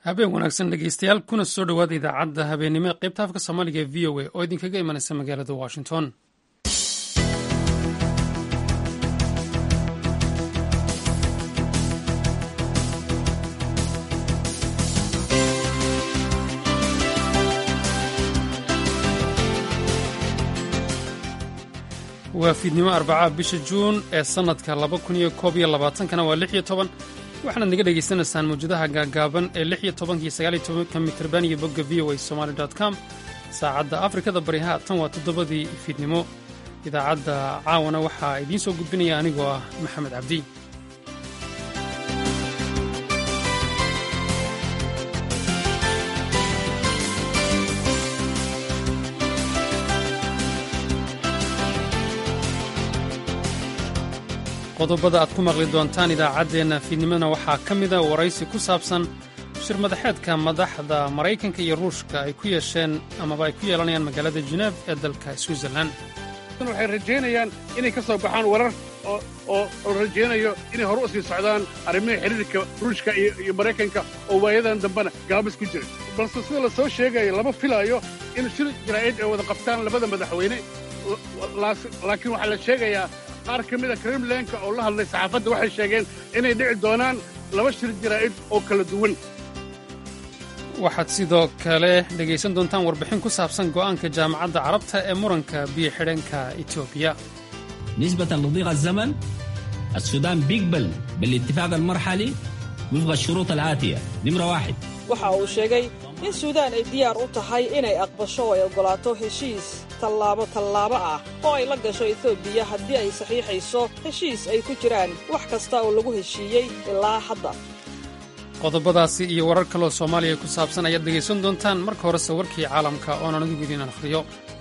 habeen wanaagsan dhegeystayaal kuna soo dhowaada idaacadda habeennimo ee qaybta afka soomaaliga ee v o a oo idinkaga imanaysa magaalada washington waa fiidnimo arbaca bisha juun ee sannadka laba kun iyo koob iyo labaatankana waa lix iyo toban waxaanaad naga dhegaysanaysaan mawjadaha gaagaaban ee lix iyo tobankiyo sagaal iyo tobanka mitrban iyo bogga v o a somaali com saacadda afrikada bariha tan waa toddobadii fiidnimo idaacadda caawana waxaa idiin soo gudbinaya anigoo ah maxamed cabdi qodobada aad ku maqli doontaan idaacaddeenna fiidnimona waxaa ka mida waraysi ku saabsan shir madaxeedka madaxda maraykanka iyo ruushka ay ku yeesheen amaba ay ku yeelanayaan magaalada jeneef ee dalka switzerlan waxay rajaynayaan inay ka soo baxaan warar oo rajaynayo inay hore u sii socdaan arrimaha xiriirka ruushka iyo maraykanka oo waayadan dambena gaabis ku jira balse sida la soo sheegayo lama filaayo in shir jaraa'id ay wada qabtaan labada madaxweyne laakiin waxaa la sheegayaa qaar ka mida kremlenka oo la hadlay saxaafadda waxay sheegeen inay dhici doonaan laba shir jaraa'id oo kala duwan waxaad sidoo kale dhegaysan doontaan warbixin ku saabsan go'aanka jaamacadda carabta ee muranka biyo xidheenka etoobiya نسبة لضيق الزمن السودان بيقبل بالاتفاق المرحلي وفق الشروط الآتية نمرة واحد waxa uu sheegay in suudaan ay diyaar u tahay inay aqbasho oo ay oggolaato heshiis tallaabo tallaabo ah oo ay la gasho etoobiya haddii ay saxiixayso heshiis ay ku jiraan wax kasta oo lagu heshiiyey ilaa hadda qodobadaasi iyo warar kaloo soomaaliya ku saabsan ayaad dhegaysan doontaan marka horese warkii caalamka oonan adigu idiin akhriyo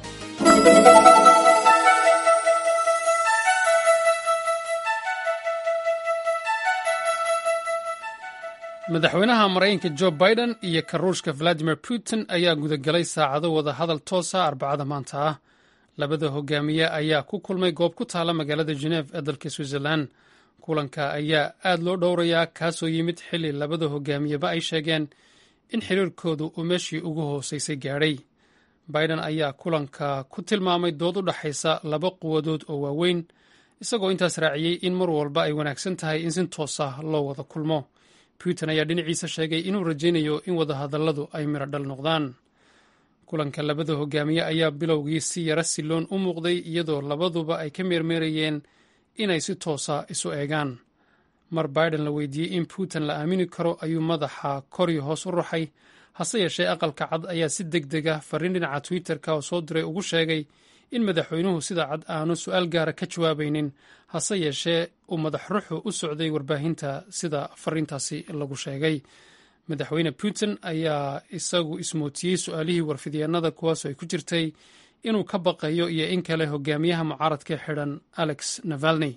madaxweynaha maraykanka jo biden iyo ka ruushka valadimir putin ayaa gudagelay saacado wada hadal toosa arbacada maanta ah labada hogaamiye ayaa ku kulmay goob ku taala magaalada geneef ee dalka switzerlan kulanka ayaa aad loo dhowrayaa kaasoo yimid xilli labada hogaamiyeba ay sheegeen in xiriirkoodu uu meeshii ugu hooseysay gaadhay biden ayaa kulanka ku tilmaamay dood u dhaxaysa laba quwadood oo waaweyn isagoo intaas raaciyey in mar walba ay wanaagsan tahay in si toos ah loo wada kulmo putin ayaa dhinaciisa sheegay inuu rajaynayo in wadahadalladu ay midho dhal noqdaan kulanka labada hogaamiye ayaa bilowgii si yara silloon u muuqday iyadoo labaduba ay ka meermeerayeen inay si toosa isu eegaan mar biden la weydiiyey in putin la aamini karo ayuu madaxa kori hoos u ruxay hase yeeshee aqalka cad ayaa si deg deg ah farriin dhinaca twitter-ka oo soo diray ugu sheegay in madaxweynuhu sida cad aanu su-aal gaara ka jawaabaynin hase yeeshee uu madax ruxu u socday warbaahinta sida fariintaasi lagu sheegay madaxweyne putin ayaa isagu ismootiyey su-aalihii warfidyaenada kuwaasoo ay ku jirtay inuu ka baqayo iyo in kale hogaamiyaha mucaaradka xidhan alex navalney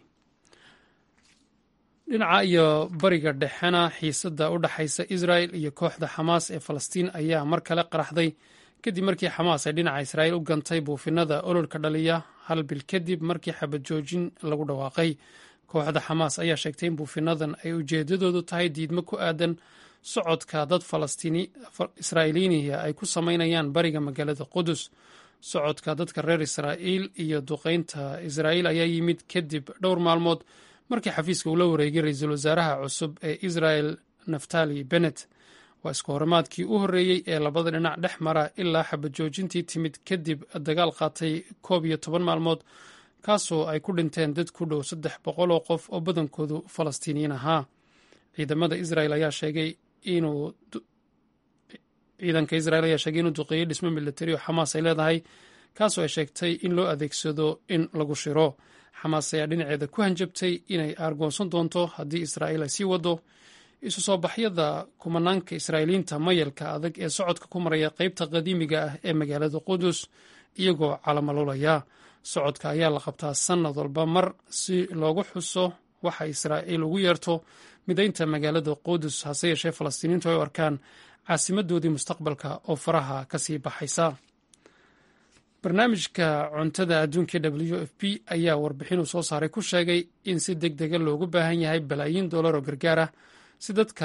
dhinaca iyo bariga dhexena xiisadda u dhaxaysa israel iyo kooxda xamaas ee falastiin ayaa mar kale qaraxday kadib markii xamaas ay dhinaca israa'iil u gantay buufinada ololka dhaliya hal bil kadib markii xabad joojin lagu dhawaaqay kooxda xamaas ayaa sheegtay in buufinadan ay ujeedadoodu tahay diidmo ku aadan socodka dad israa'iiliiniya ay ku samaynayaan bariga magaalada qudus socodka dadka reer israa'iil iyo duqaynta israa'iil ayaa yimid kadib dhowr maalmood markii xafiiska uu la wareegay ra-iisul wasaaraha cusub ee israel naftali bennet waa isku horimaadkii u horreeyey ee labada dhinac dhex mara ilaa xabad joojintii timid kadib dagaal qaatay koob iyo toban maalmood kaasoo ay ku dhinteen dad ku dhow saddex boqol oo qof oo badankoodu falastiiniyiin ahaa ciidamada israel ayaa sheegay inuu ciidanka israel ayaa sheegay inuu duqeeyey dhismo militari oo xamaas ay leedahay kaasoo ay sheegtay in loo adeegsado in lagu shiro xamaas ayaa dhinaceeda ku hanjabtay inay aargoonsan doonto haddii israa'iil ay sii wado isu soo baxyada kumanaanka israa'iiliinta mayalka adag ee socodka ku maraya qeybta qadiimiga ah ee magaalada qudus iyagoo calamalolaya socodka ayaa la qabtaa sannad walba mar si loogu xuso waxa israa'iil ugu yeerto midaynta magaalada qudus hase yeeshee falastiiniintu ay u arkaan caasimadoodii mustaqbalka oo faraha ka sii baxaysa barnaamijka cuntada adduunka w f p ayaa warbixin uu soo saaray ku sheegay in si deg dega loogu baahan yahay balaayiin dollar oo gargaar ah si dadka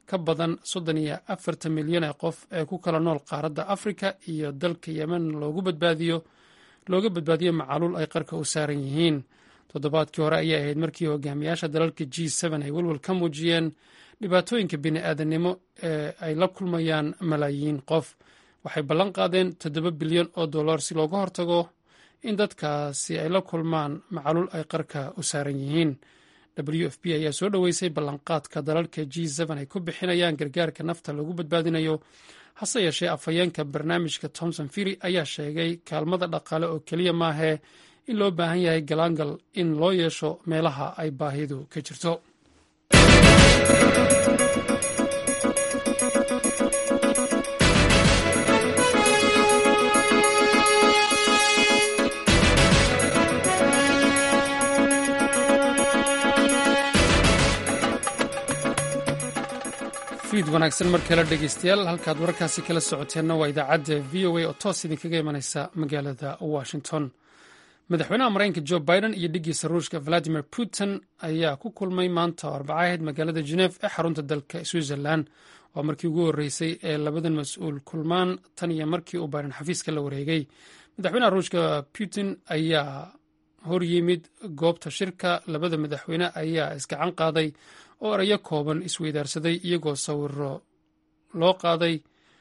ka badan soddon iyo afartan milyan ee qof ee ku kala nool qaaradda afrika iyo dalka yemen loogu badbaadiyo looga badbaadiyo macaluul ay qarka u saaran yihiin toddobaadkii hore ayay ahayd markii hogaamiyaasha dalalka g ay welwel ka muujiyeen dhibaatooyinka bini'aadanimo ee ay la kulmayaan malaayiin qof waxay ballan qaadeen toddoba bilyan oo dollar si looga hortago in dadkaasi ay la kulmaan macaluul ay qarka u saaran yihiin w f p ayaa soo dhoweysay ballanqaadka dalalka g ay ku bixinayaan gargaarka nafta lagu badbaadinayo hase yeeshee afhayeenka barnaamijka thomson firi ayaa sheegay kaalmada dhaqaale oo keliya maahee in loo baahan yahay galaangal in loo yeesho meelaha ay baahidu ka jirto fiid wanaagsan mar kale dhegeystayaal halkaad wararkaasi kala socoteenna waa idaacadda v o a oo toos idinkaga imanaysa magaalada washington madaxweynaha maraykanka jo biden iyo dhiggiisa ruushka valadimir putin ayaa ku kulmay maanta oo arbaca ahayd magaalada geneef ee xarunta dalka switzerland waa markii ugu horreysay ee labadan mas-uul kulmaan tan iyo markii uu biden xafiiska la wareegay madaxweynaha ruushka putin ayaa horyimid goobta shirka labada madaxweyne ayaa isgacan qaaday oo erayo kooban isweydaarsaday iyagoo sawiro loo qaaday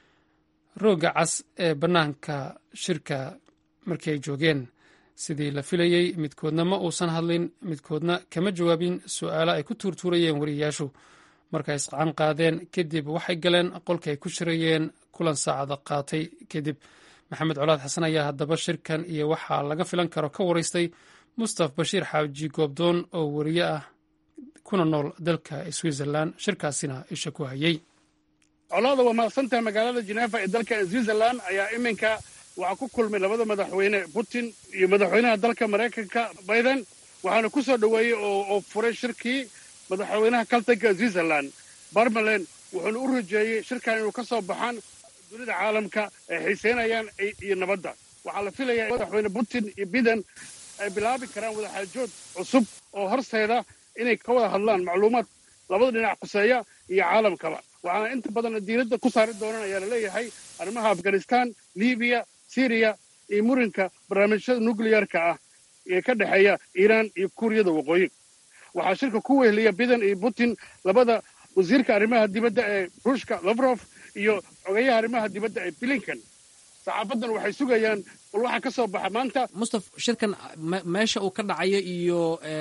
roogga cas ee bannaanka shirka markii ay joogeen sidii la filayey midkoodna ma uusan hadlin midkoodna kama jawaabin su'aalo ay ku tuurtuurayeen wariyayaashu markay isqacan qaadeen kadib waxay galeen qolka ay ku shirayeen kulan saacada qaatay kadib maxamed colaad xasan ayaa haddaba shirkan iyo waxaa laga filan karo ka waraystay mustaf bashiir xaaji goobdoon oo wariye ah kuna nool dalka switzerland shirkaasina isha ku hayay colaada waa mahadsantaha magaalada genefa ee dalka switzerland ayaa iminka waxaa ku kulmay labada madaxweyne putin iyo madaxweynaha dalka maraykanka biden waxaana ku soo dhoweeyey oo furay shirkii madaxweynaha kaltanka switzerland barmalen wuxuuna u rajeeyey shirkan inuu ka soo baxaan dunida caalamka ay xiiseynayaan iyo nabadda waxaa la filayaa madaxweyne putin iyo biden ay bilaabi karaan wadaxaajood cusub oo horseeda inay ka wada hadlaan macluumaad labada dhinac quseeya iyo caalamkaba waxaana inta badan diiradda ku saari doonaan ayaa la leeyahay arrimaha afghanistan libiya syriya iyo murinka barnaamijyada nucliyarka ah ee ka dhexeeya iiraan iyo kuuriyada waqooyi waxaa shirka ku weheliya biden iyo putin labada wasiirka arrimaha dibadda ee ruushka lafrof iyo xogeyaha arrimaha dibadda ee blinken saxaafadan waxay sugayaan bal waxaa ka soo baxa maanta mustaf shirkan meesha uu ka dhacayo iyo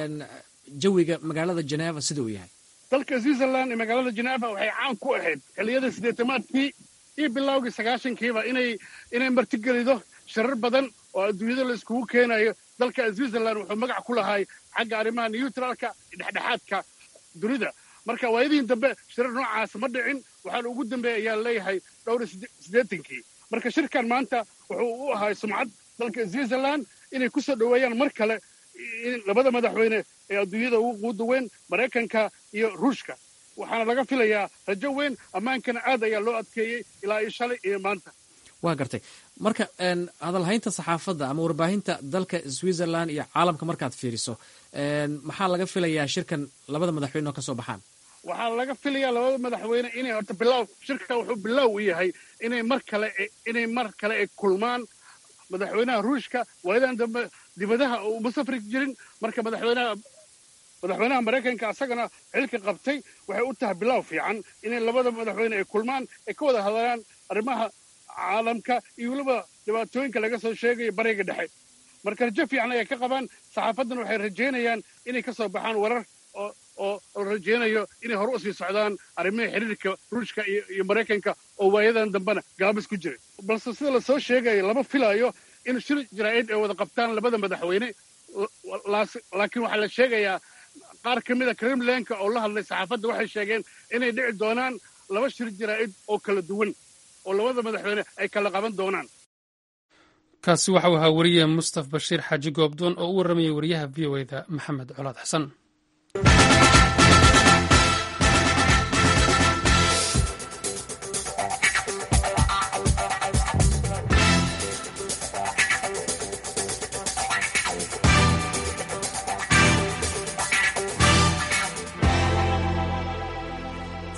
jawiga magaalada geneva sida uu yahay dalka switzerland iyo magaalada geneva waxay caan ku ahayd xilliyada siddeetamaadkii iyo bilowgii sagaashankiiba inay inay martigelido shirar badan oo adduunyada la iskugu keenayo dalka switzerland wuxuu magac ku lahay xagga arrimaha neutralka dhexdhexaadka dunida marka waayadihin dambe shirar noocaas ma dhicin waxaana ugu dambeeya ayaa leeyahay dhowr siddeetankii marka shirkan maanta wuxuu u ahay sumcad dalka switzerland inay ku soo dhoweeyaan mar kale labada madaxweyne ee adduunyada ugu quuda weyn maraykanka iyo ruushka waxaana laga filayaa rajo weyn ammaankana aad ayaa loo adkeeyey ilaa iyo shalay iyo maanta waa gartay marka hadalhaynta saxaafadda ama warbaahinta dalka switzerland iyo caalamka markaad fiiriso maxaa laga filayaa shirkan labada madaxweyne oo ka soo baxaan waxaa laga filayaa labada madaxweyne inay horta bilow shirka wuxuu bilow u yahay inay mar kale inay mar kale ay kulmaan madaxweynaha ruushka waayadan dambe dibadaha uma safri jirin marka madaxweynaha madaxweynaha maraykanka asagana xilka qabtay waxay u tahay bilow fiican inay labada madaxweyne ay kulmaan ay ka wada hadlaan arrimaha caalamka iyo weliba dhibaatooyinka laga soo sheegayo bariga dhexe marka rajo fiican ayay ka qabaan saxaafadan waxay rajaynayaan inay ka soo baxaan warar oo oo la rajaynayo inay hore usii socdaan arrimaha xiriirka ruushka iyo maraykanka oo waayadan dambena gaabis ku jiray balse sida lasoo sheegayo lama filayo in shir jaraa'id ay wada qabtaan labada madaxweyne laakiin waxaa la sheegayaa qaar ka mida kremlenka oo la hadlay saxaafadda waxay sheegeen inay dhici doonaan laba shir jaraa'id oo kala duwan oo labada madaxweyne ay kala qaban doonaan kaasi waxau ahaa weriye mustaf bashiir xaaji goobdoon oo u warramayay wariyaha v o eda maxamed colaad xasan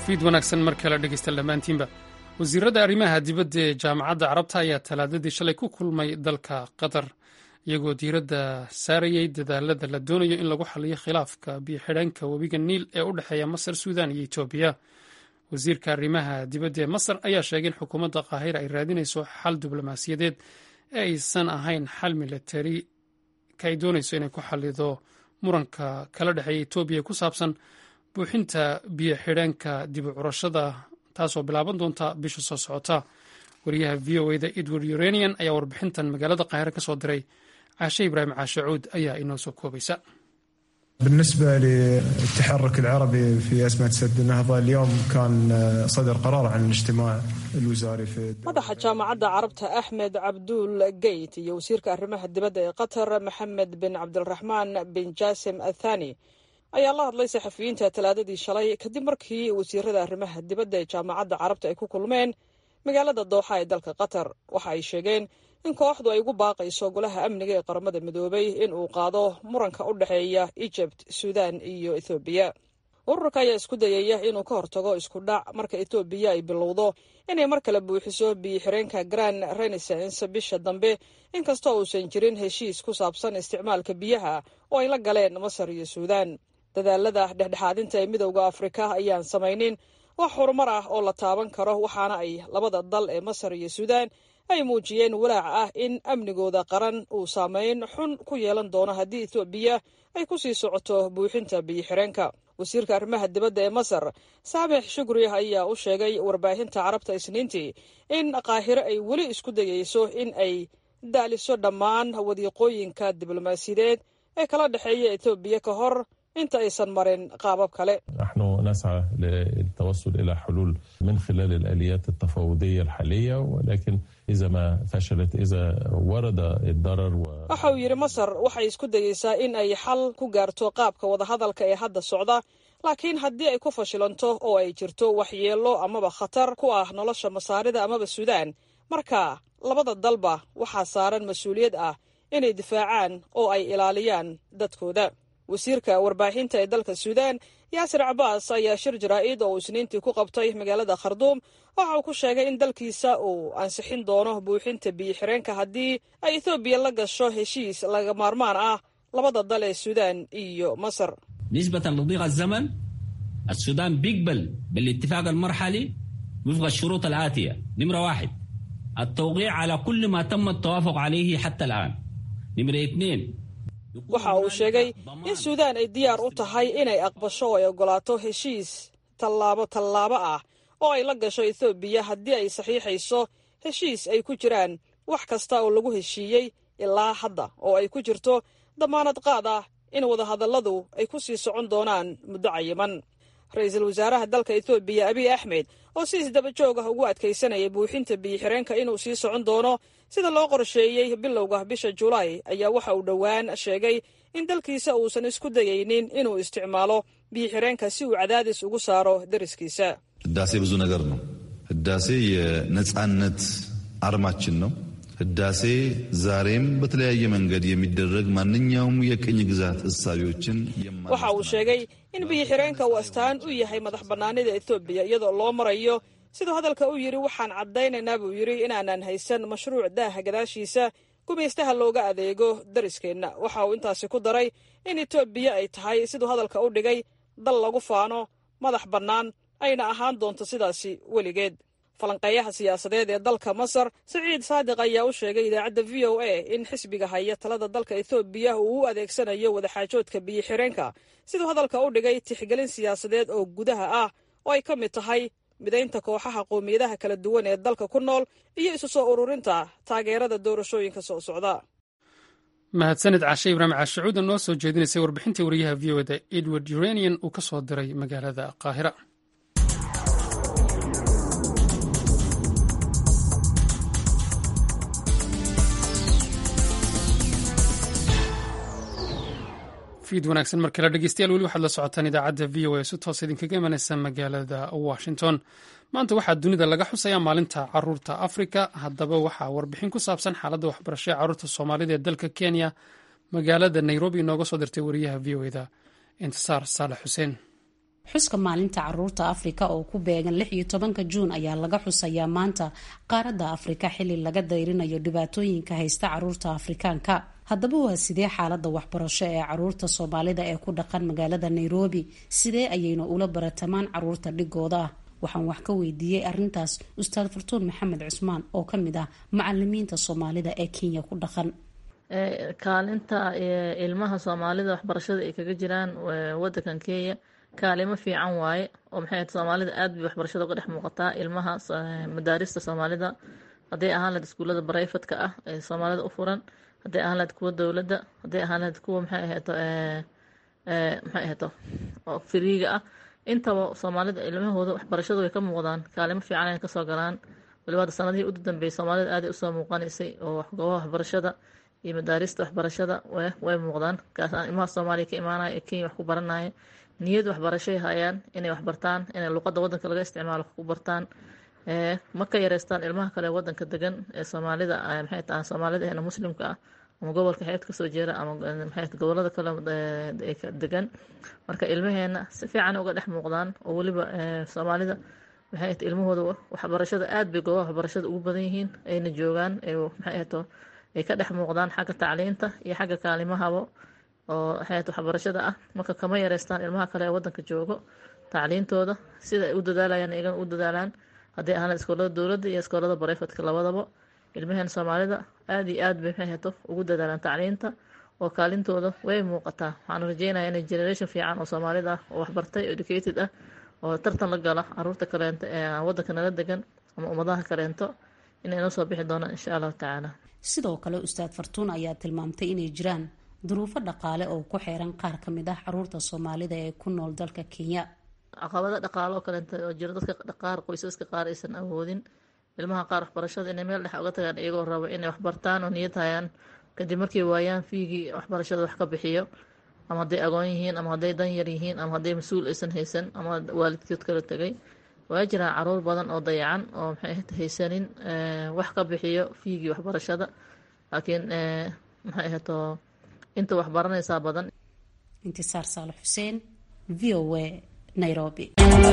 fiid wanaagsan mar kale dhegeysta dhammaantiinba wasiiradda arrimaha dibadda ee jaamacadda carabta ayaa talaadadii shalay ku kulmay dalka qatar iyagoo diiradda saarayay dadaalada la doonayo in lagu xaliyo khilaafka biyo-xidheenka webiga niil ee u dhexeeya masar suudan iyo etoobiya wasiirka arrimaha dibadda ee masar ayaa sheegay in xukuumadda qaahira ay raadinayso xal diblomaasiyadeed ee aysan ahayn xal milatari ka ay doonayso inay ku xalido muranka kala dhexeeya etoobiya ku saabsan buuxinta biyo xidheenka dib u curashada taasoo bilaaban doonta bisha soo socota wariyaha v o eda edward uranian ayaa warbixintan magaalada qaahire ka soo diray caashe ibraahim caashe cuud ayaa inoo soo koobaysa بالنسبة للتحرك العربي في أزمة سد النهضة اليوم كان صدر قرار عن الاجتماع الوزاري في madaxa jaamacadda carabta axmed cabduul geyt iyo wasiirka arrimaha dibadda ee qatar maxamed bin cabdiraxmaan bin jaasim athani ayaa la hadlay saxafiyiinta talaadadii shalay kadib markii wasiirada arrimaha dibadda ee jaamacadda carabta ay ku kulmeen magaalada dooxa ee dalka qatar waxa ay sheegeen in kooxdu ay ugu baaqayso golaha amniga ee qaramada midoobay in uu qaado muranka u dhexeeya ejibt suudan iyo ethoobiya ururka ayaa isku dayaya inuu ka hortago isku dhac marka etoobiya ay bilowdo inay mar kale buuxiso biyo-xireenka grand renaissance bisha dambe inkastoo uusan jirin heshiis ku saabsan isticmaalka biyaha oo ay la galeen masar iyo suudan dadaalada dhexdhexaadinta ee midowda afrika ayaan samaynin wax horumar ah oo la taaban karo waxaana ay labada dal ee masar iyo suudan ay muujiyeen walaac ah in amnigooda qaran uu saameyn xun ku yeelan doono haddii etoobiya ay ku sii socoto buuxinta biyo-xireenka wasiirka arrimaha dibadda ee masar saamix shukri ayaa u sheegay warbaahinta carabta isniintii in qaahiro ay weli isku dayeyso in ay daaliso dhammaan wadiiqooyinka diblomaasiyadeed ee kala dhexeeya etoobiya ka hor inta aysan marin qaabab kale نحن نسعى للتوصل إلى حلول من خلال الآليات التفاوضية الحالية ولكن إذا ما فشلت إذا ورد الضرر و... waxa uu yidhi masar waxay isku dayeysaa in ay xal ku gaarto qaabka wadahadalka ee hadda socda laakiin haddii ay ku fashilanto oo ay jirto waxyeello amaba khatar ku ah nolosha masaarida amaba suudaan marka labada dalba waxaa saaran mas-uuliyad ah inay difaacaan oo ay ilaaliyaan dadkooda wasiirka warbaahinta ee dalka suudaan yaasir cabaas ayaa shir jaraa'id oo uu isniintii ku qabtay magaalada kharduum waxa uu ku sheegay in dalkiisa uu ansixin doono buuxinta biyo-xireenka haddii ay ethoobiya la gasho heshiis laga maarmaan ah labada dal ee suudaan iyo masar نسبة لضيق الزمن السودان بيقبل بالاتفاق المرحلي وفق الشروط الآتية نمرة واحد التوقيع على كل ما تم التوافق عليه حتى الآن نمرة اثنين waxa uu sheegay in suudaan ay diyaar u tahay inay aqbasho oo ay oggolaato heshiis tallaabo tallaabo ah oo ay la gasho ethoobiya haddii ay saxiixayso heshiis ay ku jiraan wax kasta oo lagu heshiiyey ilaa hadda oo ay ku jirto damaanad qaad ah in wadahadalladu ay ku sii socon doonaan muddo cayiman ra-iisul wasaaraha dalka ethoobiya abiy axmed oo si isdaba joog ah ugu adkaysanaya buuxinta biyo-xireenka inuu sii socon doono sida loo qorsheeyey bilowga bisha julaay ayaa waxa uu dhowaan sheegay in dalkiisa uusan isku dayaynin inuu isticmaalo biyo-xireenka si uu cadaadis ugu saaro dariskiisa ህዳሴ ብዙ ነገር ነው። ህዳሴ የነጻነት አርማችን ነው። ህዳሴ ዛሬም በተለያየ መንገድ የሚደረግ ማንኛውም የቅኝ ግዛት እሳቤዎችን waxa uu sheegay in biyo-xireenka uu astaan u yahay madax bannaanida etoobiya iyadoo loo marayo siduu hadalka u yidhi waxaan caddaynaynaa buu yidhi inaanan haysan mashruuc daaha gadaashiisa gumaystaha looga adeego dariskeenna waxa uu intaasi ku daray in etoobiya ay tahay siduu hadalka u dhigay dal lagu faano madax bannaan ayna ahaan doonto sidaasi weligeed falanqeeyaha siyaasadeed ee dalka masar siciid saadiq ayaa u sheegay idaacadda v o a in xisbiga haya talada dalka ethoobiya uu u adeegsanayo wadaxaajoodka biyo-xireenka siduu hadalka u dhigay tixgelin siyaasadeed oo gudaha ah oo ay ka mid tahay midaynta kooxaha qowmiyadaha kala duwan ee dalka ku nool iyo isu soo ururinta taageerada doorashooyinka soo socda mahadsanid caashe ibraahim caashacuuda noo soo jeedinaysay warbixintii wariyaha v o eda edward uranian uu ka soo diray magaalada qaahira fiid wanaagsan mar kale dhegeystayaal weli waxaad la socotaan idaacadda v o a si toos idinkaga imanaysa magaalada washington maanta waxaa dunida laga xusayaa maalinta caruurta afrika haddaba waxaa warbixin ku saabsan xaaladda waxbarasho ee caruurta soomaalida ee dalka kenya magaalada nairobi inooga soo dirtay wariyaha v o eda intisaar saalax xuseen xuska maalinta caruurta afrika oo ku beegan lix iyo tobanka juun ayaa laga xusayaa maanta qaaradda afrika xili laga dayrinayo dhibaatooyinka haysta caruurta afrikaanka haddaba waa sidee xaalada waxbarasho ee caruurta soomaalida ee ku dhaqan magaalada nairobi sidee ayayna ula baratamaan caruurta dhigooda ah waxaan wax ka weydiiyey arintaas ustaad furtuun maxamed cusmaan oo kamid ah macalimiinta soomaalida ee kenya ku dhaqan kaalinta ilmaha soomaalida waxbarashada ay kaga jiraan wadankan kenya kaalimo fiican waaye oo maxay soomaalida aad bay waxbarashada uga dhex muuqataa ilmaha madaarista soomaalida hadday ahaan lahayd iskuullada barayfatka ah ee soomaalida u furan hadday ahaan lahayd kuwa dowladda hadday ahaan lahayd kuwa maxay ahayto maxay ahayto oo firiiga ah intaba soomaalida ilmahooda waxbarashada way ka muuqdaan kaalimo fiican ay kasoo galaan waliba sanadihii ugu dambeeyay soomaalida aaday usoo muuqanaysay oo goobaha waxbarashada iyo madaarista waxbarashada way muuqdaan kaasaan ilmaha soomaaliya ka imaanaya ee kenya wax ku baranaya niyad waxbarashay hayaan inay waxbartaan inay luqadda wadanka laga isticmaalo wax ku bartaan ma ka yareystaan ilmaha kale wadanka degan ee soomaalida maxay tahay soomaalida eena muslimka ah ama gobolka xeebta kasoo jeeda ama maxay gobolada kale degan marka ilmaheena si fiican uga dhex muuqdaan oo weliba soomaalida maxay tahay ilmahooda waxbarashada aad bay goobaha waxbarashada ugu badan yihiin ayna joogaan maxay ahto ay ka dhex muuqdaan xagga tacliinta iyo xagga kaalimahaba oo waxay waxbarashada ah marka kama yareystaan ilmaha kale ee wadanka joogo tacliintooda sida ay u dadaalayaan iyagan u dadaalaan hadday ahaan iskoolada dowladda iyo iskoolada barayfatka labadaba ilmaheen soomaalida aada iyo aad bay maxay hato ugu dadaalaan tacliinta oo kaalintooda way muuqataa waxaan rajeynaya inay generation fiican oo soomaalida ah oo waxbartay educated ah oo tartan la gala caruurta kaleento ee wadanka nala degan ama ummadaha kaleento inay noo soo bixi doonaan insha allahu tacaala sidoo kale ustaad fartuun ayaa tilmaamtay inay jiraan duruufo dhaqaale oo ku xeeran qaar ka mid ah caruurta soomaalida ee ku nool dalka kenya caqabado dhaqaale oo kaleenta oo jiro dadka qaar qoysaska qaar aysan awoodin ilmaha qaar waxbarashada inay meel dhex uga tagaan iyagoo rabo inay waxbartaan oo niyad hayaan kadib markay waayaan fiigii waxbarashada wax ka bixiyo ama hadday agoon yihiin ama hadday dan yar yihiin ama hadday mas-uul aysan haysan ama waalidkood kala tegay waa jiraan caruur badan oo dayacan oo maxay haysanin wax ka bixiyo fiigii waxbarashada laakiin maxay ahato inta wax baranaysaa badan intisaar saalax xuseen v o a nairobi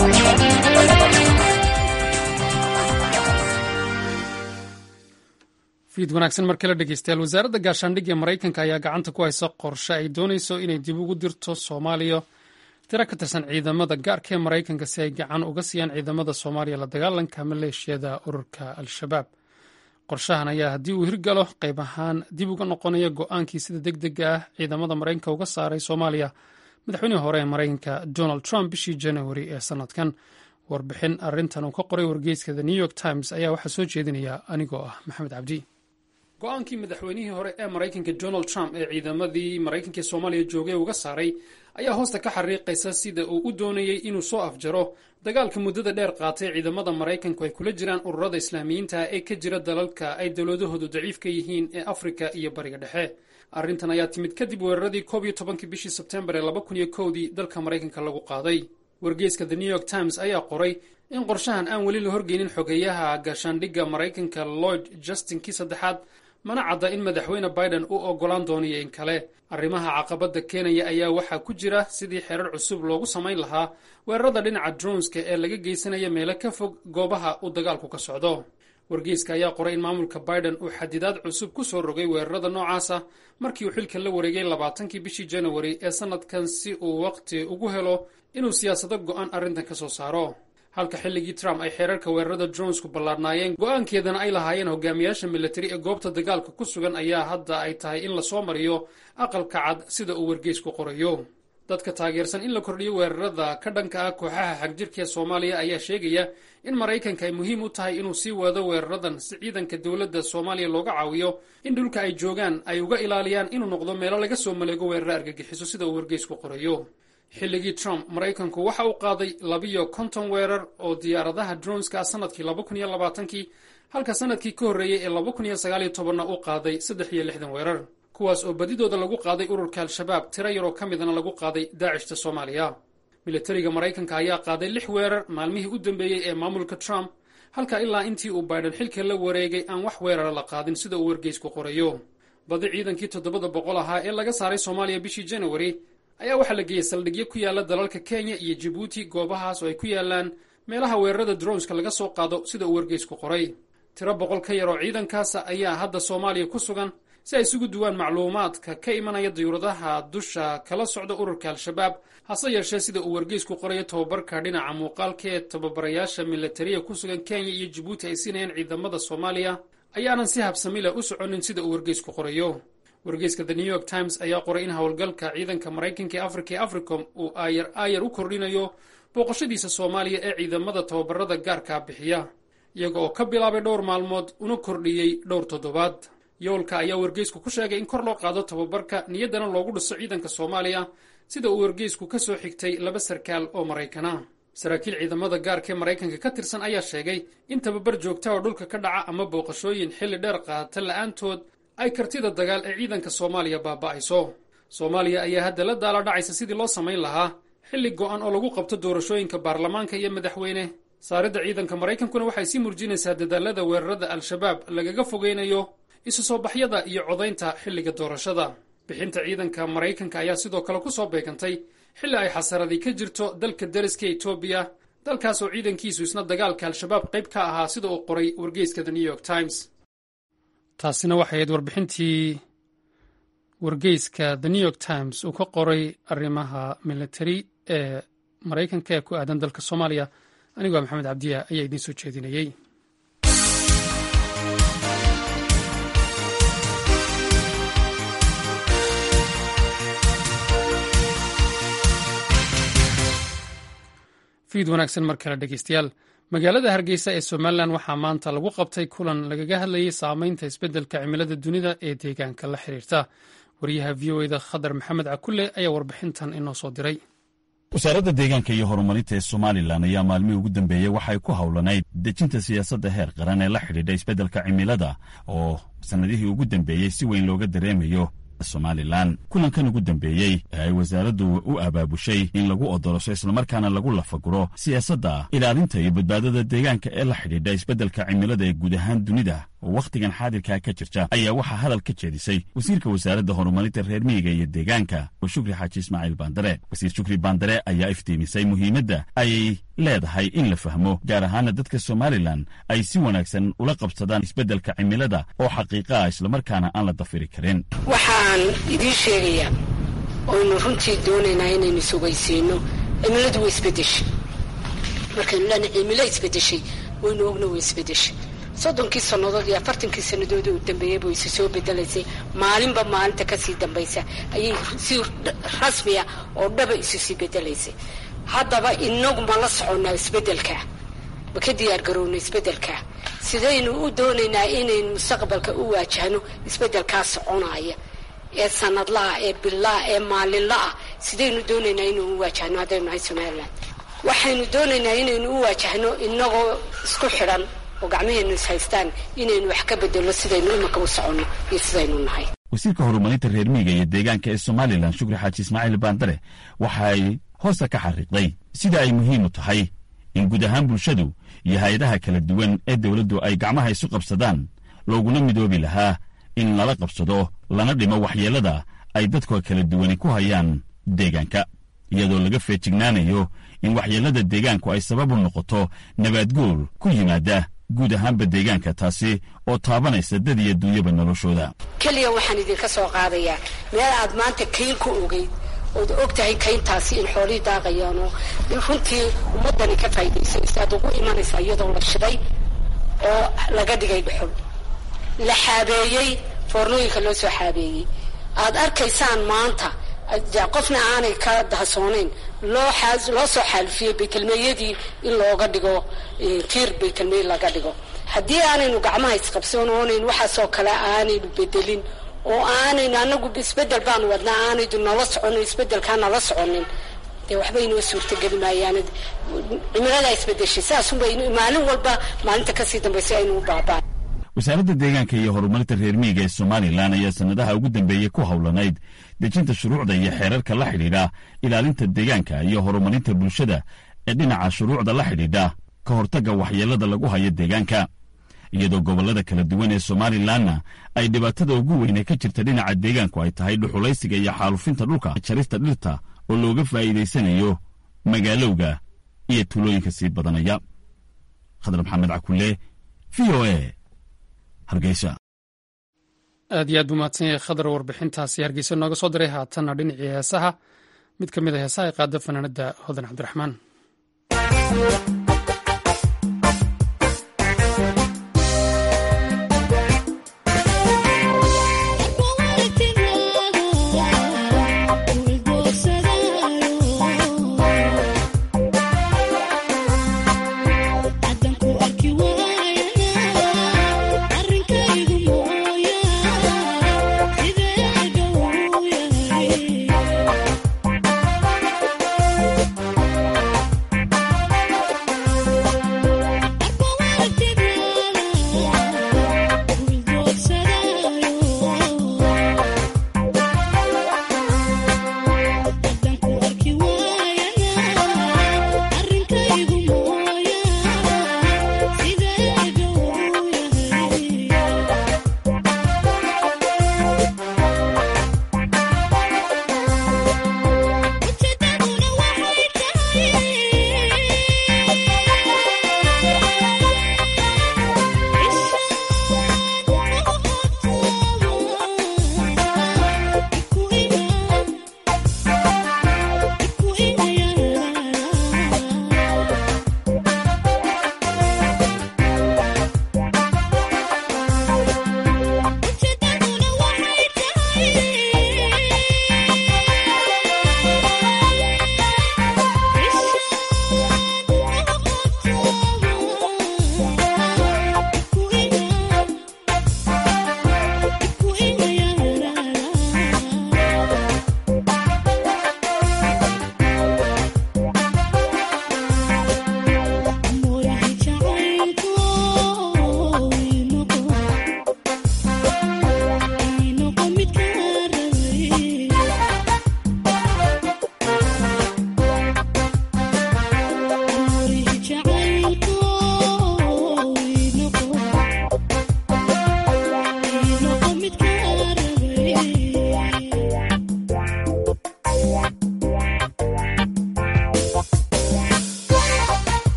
fiid wanaagsan mar kale dhegeystayaal wasaaradda gaashaandhigga maraykanka ayaa gacanta ku haysa qorshe ay doonayso inay dib ugu dirto soomaaliya tiro ka tirsan ciidamada gaarka ee maraykanka si ay gacan uga siiyaan ciidamada soomaaliya la dagaalanka maleeshiyada ururka al-shabaab qorshahan ayaa haddii uu hirgalo qayb ahaan dib uga noqonaya go-aankii sida deg dega ah ciidamada maraykanka uga saaray soomaaliya madaxweynihii hore ee maraykanka donald trump bishii januari ee sanadkan warbixin arintan uu ka qoray wargeyska the new york times ayaa waxaa soo jeedinaya anigoo ah maxamed cabdi go-aankii madaxweynihii hore ee maraykanka donald trump ee ciidamadii maraykanka ee soomaaliya joogay uga saaray ayaa hoosta ka xariiqaysa sida uu u doonayey inuu soo afjaro dagaalka muddada dheer qaatay ciidamada maraykanku ay kula jiraan ururada islaamiyiinta ee ka jira dalalka ay dowladahoodu daciif ka yihiin ee afrika iyo bariga dhexe arrintan ayaa timid kadib weeraradii koob iyo tobankii bishii sebtembar ee laba kun iyo kowdii dalka maraykanka lagu qaaday wargeyska the new york times ayaa qoray in qorshahan aan weli la horgeynin xogeeyaha gaashaandhigga maraykanka lloyd justinkii saddexaad mana cadda in madaxweyne biden u oggolaan doonayo in kale arrimaha caqabadda keenaya ayaa waxaa ku jira sidii xerar cusub loogu samayn lahaa weerarada dhinaca dronska ee laga geysanaya meelo ka fog goobaha uu dagaalku ka socdo wargeyska ayaa qoray in maamulka biden uu xadidaad cusub ku soo rogay weerarada noocaasa markii uu xilka la wareegay labaatankii bishii januari ee sannadkan si uu waqti ugu helo inuu siyaasado go'an arrintan ka soo saaro halka xilligii trump ay xeerarka weerarada dronsku ballaadhnaayeen go'aankeedana ay lahaayeen hogaamiyaasha militari ee goobta dagaalka ku sugan ayaa hadda ay tahay in lasoo mariyo aqalka cad sida uu wargeysku qorayo dadka taageersan in la kordhiyo weerarada ka dhanka ah kooxaha xagjirka ee soomaaliya ayaa sheegaya in maraykanka ay muhiim u tahay inuu sii wado weeraradan si ciidanka dowladda soomaaliya looga caawiyo in dhulka ay joogaan ay uga ilaaliyaan inuu noqdo meelo laga soo maleego weeraro argagixiso sida uu wargeysku qorayo xilligii trump maraykanku waxa uu qaaday labiyo konton weerar oo diyaaradaha dronska sanadkii laba kun iyo labaatankii halka sanadkii ka horreeyey ee laba kun iyo sagaaliyo tobanna uu qaaday saddex iyo lixdan weerar kuwaas oo badidooda lagu qaaday ururka al-shabaab tiro yaroo ka midana lagu qaaday daacishta soomaaliya militariga maraykanka ayaa qaaday lix weerar maalmihii u dambeeyey ee maamulka trump halka ilaa intii uu biden xilka la wareegay aan wax weerara la qaadin sida uu wargeysku qorayo badi ciidankii toddobada boqol ahaa ee laga saaray soomaaliya bishii januari ayaa waxaa la geeyey saldhigyo ku yaala dalalka kenya iyo jibuuti goobahaas oo ay ku yaalaan meelaha weerarada dronska laga soo qaado sida uu wargeysku qoray tiro boqol ka yar oo ciidankaasa ayaa hadda soomaaliya ku sugan si ay isugu duwaan macluumaadka ka imanaya diyuuradaha dusha kala socda ururka al-shabaab hase yeeshee sida uu wargeysku qorayo tobabarka dhinaca muuqaalka ee tababarayaasha milatariya ku sugan kenya iyo jibuuti ay siinayaan ciidamada soomaaliya ayaanan si habsamila u soconin sida uu wargeysku qorayo wargeyska the new york times ayaa qoray in howlgalka ciidanka maraykanka ee afrika ee africom uu aayar aayar u kordhinayo booqashadiisa soomaaliya ee ciidamada tababarada gaarkaa bixiya iyaga oo ka bilaabay dhowr maalmood una kordhiyey dhowr toddobaad yoolka ayaa wargeysku ku sheegay in kor loo qaado tababarka niyaddana loogu dhiso ciidanka soomaaliya sida uu wargeysku ka soo xigtay laba sarkaal oo maraykana saraakiil ciidamada gaarka ee maraykanka ka tirsan ayaa sheegay in tababar joogta oo dhulka ka dhaca ama booqashooyin xilli dheer qaata la'aantood ay kartida dagaal ee ciidanka soomaaliya baaba'ayso soomaaliya ayaa hadda la daala dhacaysa sidii loo samayn lahaa xilli go'an oo lagu qabto doorashooyinka baarlamaanka iyo madaxweyne saaridda ciidanka maraykankuna waxay sii murjinaysaa dadaalada weerarada al-shabaab lagaga fogeynayo isu soo baxyada iyo codaynta xilliga doorashada bixinta ciidanka maraykanka ayaa sidoo kale ku soo beegantay xilli ay xasaradii ka jirto dalka dariska etoobiya dalkaas oo ciidankiisu isna dagaalka al-shabaab qayb ka ahaa sida uu qoray wargeyska the new york times taasina waxay ahayd warbixintii wargeyska the new york times uu ka qoray arrimaha military ee maraykanka ee ku aadan dalka soomaaliya anigoo maxamed cabdiya ayaa idiin soo jeedinayey fiid wanaagsan mar kale dhegeystayaal magaalada hargeysa ee somalilan waxaa maanta lagu qabtay kulan lagaga hadlayay saameynta isbeddelka cimilada dunida ee deegaanka la xiriirta wariyaha v o eda khadar maxamed cakulle ayaa warbixintan inoo soo diray wasaaradda deegaanka iyo horumarinta ee somalilan ayaa maalmihii ugu dambeeyey waxay ku howlanayd dejinta siyaasadda heer qaran ee la xidhiidha isbeddelka cimilada oo sannadihii ugu dambeeyey si weyn looga dareemayo somalilan kulankan ugu dambeeyey ee ay wasaaraddu u abaabushay in lagu odolosho islamarkaana lagu lafaguro siyaasadda ilaalinta iyo badbaadada deegaanka ee la xidhiidha isbeddelka cimilada ee guud ahaan dunida oo wakhtigan xaadirkaa ka jirta ayaa waxaa hadal ka jeedisay wasiirka wasaaradda horumarinta reer miyiga iyo deegaanka oo shukri xaaji ismaaciil baandare wasiir shukri baandare ayaa iftiimisay muhiimadda ayay leedahay in la fahmo gaar ahaana dadka somalilan ay si wanaagsan ula qabsadaan isbeddelka cimilada oo xaqiiqa ah islamarkaana aan la dafiri karin waxaan idiin sheegayaa oynu runtii doonaynaa inaynu sugaysiino cimiladu way isbedeshay markaynu lena cimilo isbedeshay waynu ogna way isbedeshay soddonkii sannadood iyo afartankii sannadood u dambeeyey buu isi soo bedelaysay maalinba maalinta kasii dambaysa ayay si rasmiya oo dhaba isu sii bedelaysay haddaba inagu ma la soconnaa isbeddelkaa ma ka diyaar garowna isbeddelkaa sidaynu u doonaynaa inaynu mustaqbalka u waajahno isbeddelkaa soconaya ee sanadlaha ee billaha ee maalinlaah sidaynu doonaynaa inaynu u waajahno haddaynu nahay somalilan waxaynu doonaynaa inaynu u waajahno inagoo isku xidhan oo gacmaheennu is haystaan inaynu wax ka bedelno sidaynu imanka u soconno iyo sidaynu nahay wasiirka horumarinta reer miyiga iyo deegaanka ee somalilan shukri xaaji ismaaciil baandare waxa ay hoosta ka xariiqday sida ay muhiim u tahay in guud ahaan bulshadu iyo hay-adaha kala duwan ee dowladdu ay gacmaha isu qabsadaan looguna midoobi lahaa in lala qabsado lana dhimo waxyeellada ay dadka kala duwani ku hayaan deegaanka iyadoo laga feejignaanayo in waxyeellada deegaanku ay sabab u noqoto nabaadguur ku yimaada guud ahaanba deegaanka taasi oo taabanaysa dad iyo duunyaba noloshooda keliya waxaan idinka soo qaadayaa meel aad maanta kayn ku ogeyd ood og tahay kayntaasi in xoolihii daaqayaan oo runtii ummaddani ka faa'iidaysanaysa aad ugu imanaysaa iyadoo la shiday oo laga dhigay dhuxul la xaabeeyey foornooyinka loo soo xaabeeyey aad arkaysaan maanta qofna aanay ka dahsoonayn loo loo soo xaalifiyey baytelmeeyadii in looga dhigo tiir baytelmeey laga dhigo haddii aanaynu gacmaha isqabsan oonaynu waxaasoo kale aanaynu bedelin oo aanaynu anagu isbedel baanu wadnaa aanaydu nala soconin isbedelkaa nala soconin dee waxba inoo suurtageli maayaan cimiladaa isbedeshay saasunbay maalin walba maalinta kasii dambaysa aynu u baabaan wasaaradda deegaanka iyo horumarinta reer miyiga ee somalilan ayaa sannadaha ugu dambeeyey ku howlanayd dejinta shuruucda iyo xeerarka la xidhiidha ilaalinta deegaanka iyo horumarinta bulshada ee dhinaca shuruucda la xidhiidha ka hortagga waxyeellada lagu hayo deegaanka iyadoo gobollada kala duwan ee somalilanna ay dhibaatada ugu weyne ka jirta dhinaca deegaanku ay tahay dhuxulaysiga iyo xaalufinta dhulka jarista dhirta oo looga faa'iidaysanayo magaalowga iyo tuulooyinka sii badanaya khadar maxamed cakulle v o e hargeysa aad iyo aad buu mahadsan yahay khadar warbixintaasi hargeysa nooga soo diray haatanna dhinacii heesaha mid ka mid a heesaha ay qaada fanaanadda hodan cabdiraxmaan Yeah.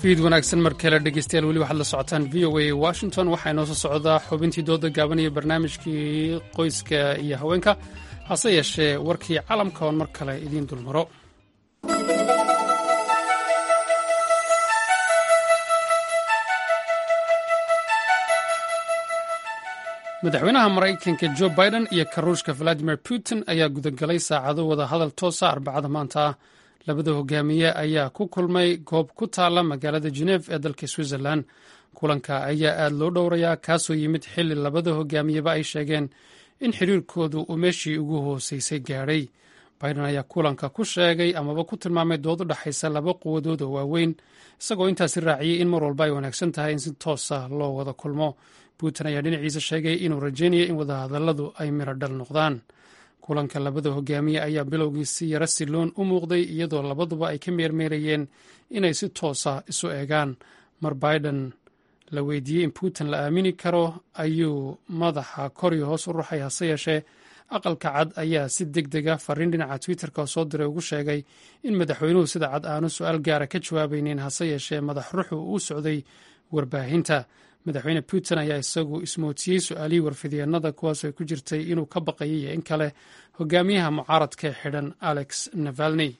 fiid wanaagsan mar kale dhegeystayaal weli waxaad la socotaan v o a washington waxaa inoo soo socdaa xubintii dooda gaaban iyo barnaamijkii qoyska iyo haweenka hase yeeshee warkii calamka oon mar kale idiin dulmaro madaxweynaha maraykanka jo biden iyo karuushka valadimir putin ayaa gudagalay saacado wada hadal toosa arbacada maanta ah labada hogaamiye ayaa ku kulmay goob ku taala magaalada geneef ee dalka switzerland kulanka ayaa aad loo dhowrayaa kaasoo yimid xili labada hogaamiyeba ay sheegeen in xiriirkoodu uu meeshii ugu hooseysay gaadhay biden ayaa kulanka ku sheegay amaba ku tilmaamay dood u dhexaysa laba quwadood oo waaweyn isagoo intaasi raaciyey in mar walba ay wanaagsan tahay in si toosa loo wada kulmo putin ayaa dhinaciisa sheegay inuu rajaynayo in wadahadalladu ay miro dhal noqdaan kulanka labada hogaamiye ayaa bilowgiisi yaro siloon u muuqday iyadoo labaduba ay ka meermeerayeen inay si toosa isu eegaan mar biden la weydiiyey in putin la aamini karo ayuu madaxa kor iyo hoos u ruxay hase yeeshee aqalka cad ayaa si deg dega fariin dhinaca twitterka soo diray ugu sheegay in madaxweynuhu sida cad aanu su-aal gaara ka jawaabaynin hase yeeshee madax ruxu u socday warbaahinta madaxweyne putin ayaa isagu ismootiyey su-aalihii warfidyeennada kuwaas ay ku jirtay inuu ka baqayay iyo in kale hogaamiyaha mucaaradka ee xidhan alex navalney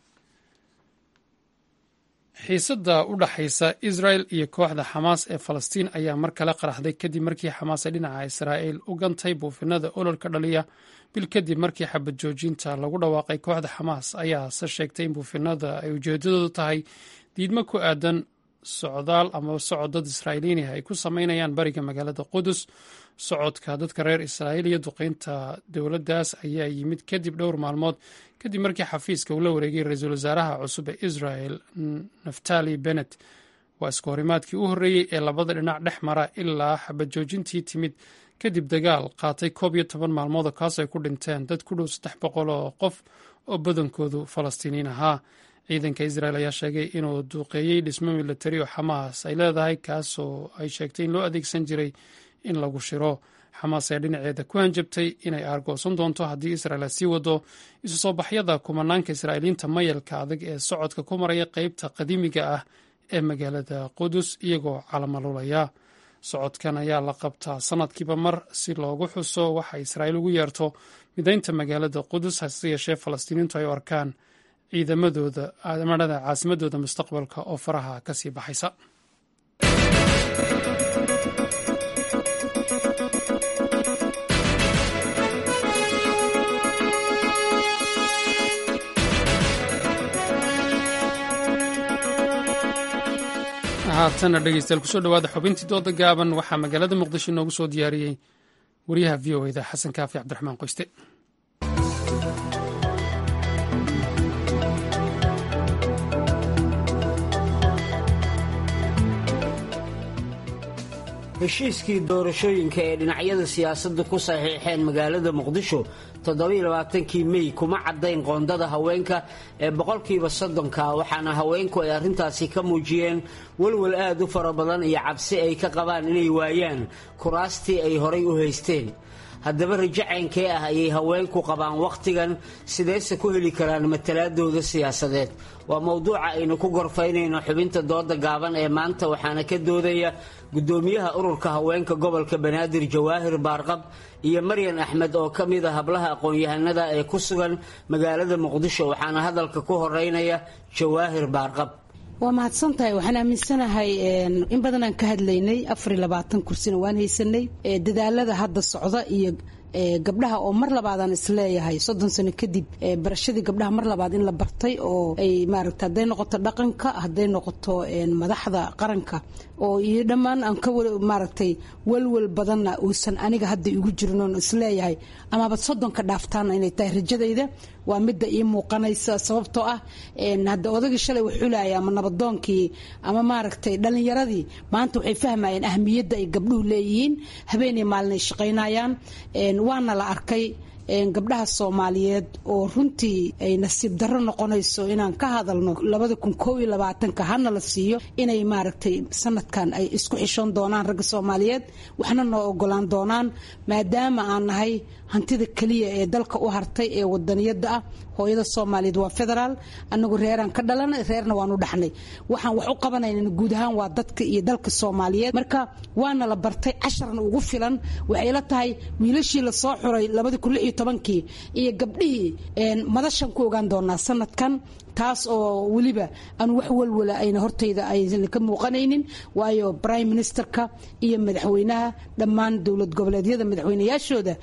xiisadda u dhaxaysa israel iyo kooxda xamaas ee falastiin ayaa mar kale qaraxday kadib markii xamaas ay dhinaca israa'il u gantay buufinada ololka dhaliya bil kadib markii xabad joojinta lagu dhawaaqay kooxda xamaas ayaase sheegtay in buufinada ay ujeedadoodu tahay diidmo ku aadan socdaal ama socod dad israa'iiliyiin ay ku sameynayaan bariga magaalada qudus socodka dadka reer israa'iil iyo duqeynta dowladdaas ayaa yimid kadib dhowr maalmood kadib markii xafiiska uu la wareegay ra-iisul wasaaraha cusub ee israel naftali bennet waa isku horimaadkii u horreeyey ee labada dhinac dhex mara ilaa xabad joojintii timid kadib dagaal qaatay koob iyo toban maalmood oo kaas ay ku dhinteen dad ku dhow saddex boqol oo qof oo badankoodu falastiiniin ahaa ciidanka israel ayaa sheegay inuu duuqeeyey dhismo milatari oo xamaas ay leedahay kaasoo ay sheegtay in loo adeegsan jiray in lagu shiro xamaas ayaa dhinaceeda ku hanjabtay inay aargoosan doonto haddii israel ay sii wado isu soo baxyada kumanaanka israa'iiliinta mayalka adag ee socodka ku maraya qeybta qadiimiga ah ee magaalada qudus iyagoo calamalulaya socodkan ayaa la qabtaa sanadkiiba mar si loogu xuso waxa israa'iil ugu yeerto midaynta magaalada qudus hase yeeshee falastiiniintu ay u arkaan ciidamadooda amadhada caasimadooda mustaqbalka oo faraha ka sii baxaysa haatana dhegeystayaal kusoo dhawaada xubintii dooda gaaban waxaa magaalada muqdisho inoogu soo diyaariyey wariyaha v o eda xasan kaafi cabdiraxmaan qoyste heshiiskii doorashooyinka ee dhinacyada siyaasadda ku saxiixeen magaalada muqdisho toddobailabaatankii mey kuma caddayn qoondada haweenka ee boqolkiiba soddonka waxaana haweenku ay arrintaasi ka muujiyeen walwal aad u fara badan iyo cabsi ay ka qabaan inay waayaan kuraastii ay horay u haysteen haddaba rajaceynkee ah ayay haweenku qabaan wakhtigan sideese ku heli karaan matalaadooda siyaasadeed waa mowduuca aynu ku gorfaynayno xubinta dooda gaaban ee maanta waxaana ka doodaya gudoomiyaha ururka haweenka gobolka banaadir jawaahir baarqab iyo maryan axmed oo ka mid a hablaha aqoon-yahanada ee ku sugan magaalada muqdisho waxaana hadalka ku horeynaya jawaahir baarqab waa mahadsan tahay waxaan aaminsanahay in badanaan ka hadlaynay afar iyo labaatan kursina waan haysanay dadaalada hadda socda iyo gabdhaha oo mar labaadaan isleeyahay soddon sano kadib barashadii gabdhaha mar labaad in la bartay oo ay maaragta hadday noqoto dhaqanka hadday noqoto madaxda qaranka oo iyo dhammaan aan ka maaragtay walwal badanna uusan aniga hadda igu jirin oon isleeyahay amaba soddonka dhaaftaana inay tahay rajadayda waa midda ii muuqanaysa sababtoo ah hadda odagii shalay waxulaya ama nabadoonkii ama maaragtay dhalinyaradii maanta waxay fahmayeen ahmiyadda ay gabdhuhu leeyihiin habeenay maalin ay shaqaynayaan waana la arkay gabdhaha soomaaliyeed oo runtii ay nasiib darro noqonayso inaan ka hadalno labada kun koob iyo labaatanka hana la siiyo inay maaragtay sanadkan ay isku xishoon doonaan ragga soomaaliyeed waxna noo ogolaan doonaan maadaama aan nahay hantida keliya ee dalka u hartay ee wadaniyada ah hooyada soomaaliyeed waa federaal anagu reeraan ka dhalanay reerna waanu dhaxnay waxaan wax u qabanayna guud ahaan waa dadka iyo dalka soomaaliyeed marka waana la bartay casharna ugu filan waxay la tahay wiilashii lasoo xuray labadi kun lix iyo tobankii iyo gabdhihii madashan ku ogaan doonaa sanadkan taas oo weliba aan wax walwala ayna hortayda aysan ka muuqanaynin waayo prime ministerka iyo madaxweynaha dhammaan dowlad goboleedyada madaxweynayaashooda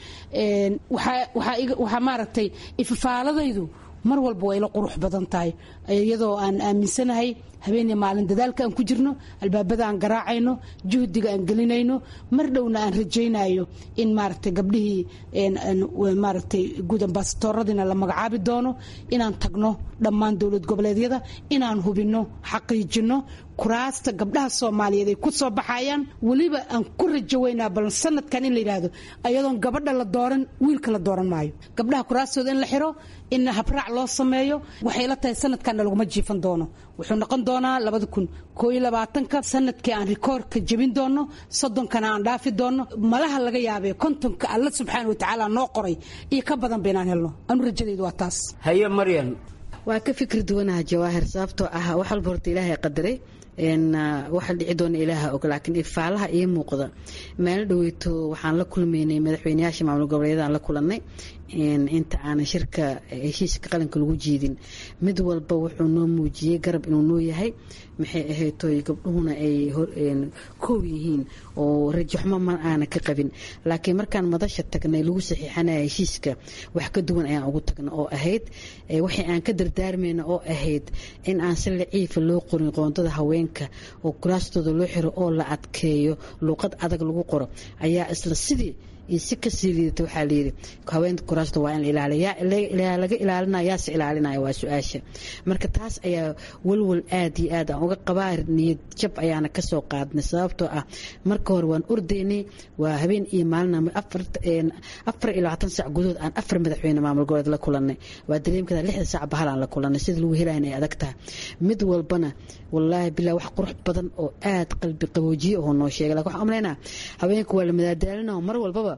waxaa maaragtay ifafaaladaydu mar walba way la qurux badan tahay iyadoo aan aaminsanahay habeenii maalin dadaalka aan ku jirno albaabada aan garaacayno juhdiga aan gelinayno mar dhowna aan rajaynayo in maaragtay gabdhihii maaragtay guud ambasadooradiina la magacaabi doono inaan tagno dhammaan dowlad goboleedyada inaan hubinno xaqiijino kuraasta gabdhaha soomaaliyeed ay ku soo baxayaan weliba aan ku rajaweynaa bal sanadkan in la yidhaahdo ayadoon gabadha la dooran wiilka la dooran maayo gabdhaha kuraastooda in la xiro in habraac loo sameeyo waxay la tahay sanadkanna laguma jiifan doono wuxuu noqon doonaa labada kun koo iyo labaatanka sanadkii aan rikoorka jebin doono soddonkana aan dhaafi doono malaha laga yaabee kontonka alla subxaana watacaala noo qoray iyo ka badan baynaan helno anu rajadaydu waa taas haye maryan waa ka fikri duwanaha jawaahir sababtoo ah wax walba horta ilaahay qadaray waxa dhici doona ilaaha og laakiin ifaalaha ii muuqda maalin dhaweyto waxaan la kulmaynay madaxweyneyaasha maamul goboleedyadaan la kulanay inta aanan shirka heshiiska qaranka lagu jiidin mid walba wuxuu noo muujiyey garab inuu noo yahay maxay ahaytoy gabdhuhuna ay koow yihiin oo rajaxmo ma aana ka qabin laakiin markaan madasha tagnay lagu saxiixanaya heshiiska wax ka duwan ayaan ugu tagna oo ahayd waxay aan ka dardaarmayna oo ahayd in aan si laciifa loo qorin qoondada haweenka oo kuraastooda loo xiro oo la adkeeyo luuqad adag lagu qoro ayaa isla sidii iyo si kasii liidata waxaa layidhi haweenka kuraasta waa in la ilaaliya yaa laga ilaalinaya yaase ilaalinaya waa su-aasha marka taas ayaa walwal aad iyo aad aan uga qabaa niyad jab ayaana kasoo qaadnay sababtoo ah marka hore waan ordaynay waa habeen iyo maalin afar iyo labaatan sac gudood aan afar madaxweyne maamul goboleed la kulanay waa dareemkada lixda sac bahalaan la kulanay sida lagu helayan ay adag tahay mid walbana wallaahi bilaa wax qurux badan oo aad qalbi qaboojiye oo noo sheegay lakin waxaan umalaynaa haweenka waa la madaadaalina mar walbaba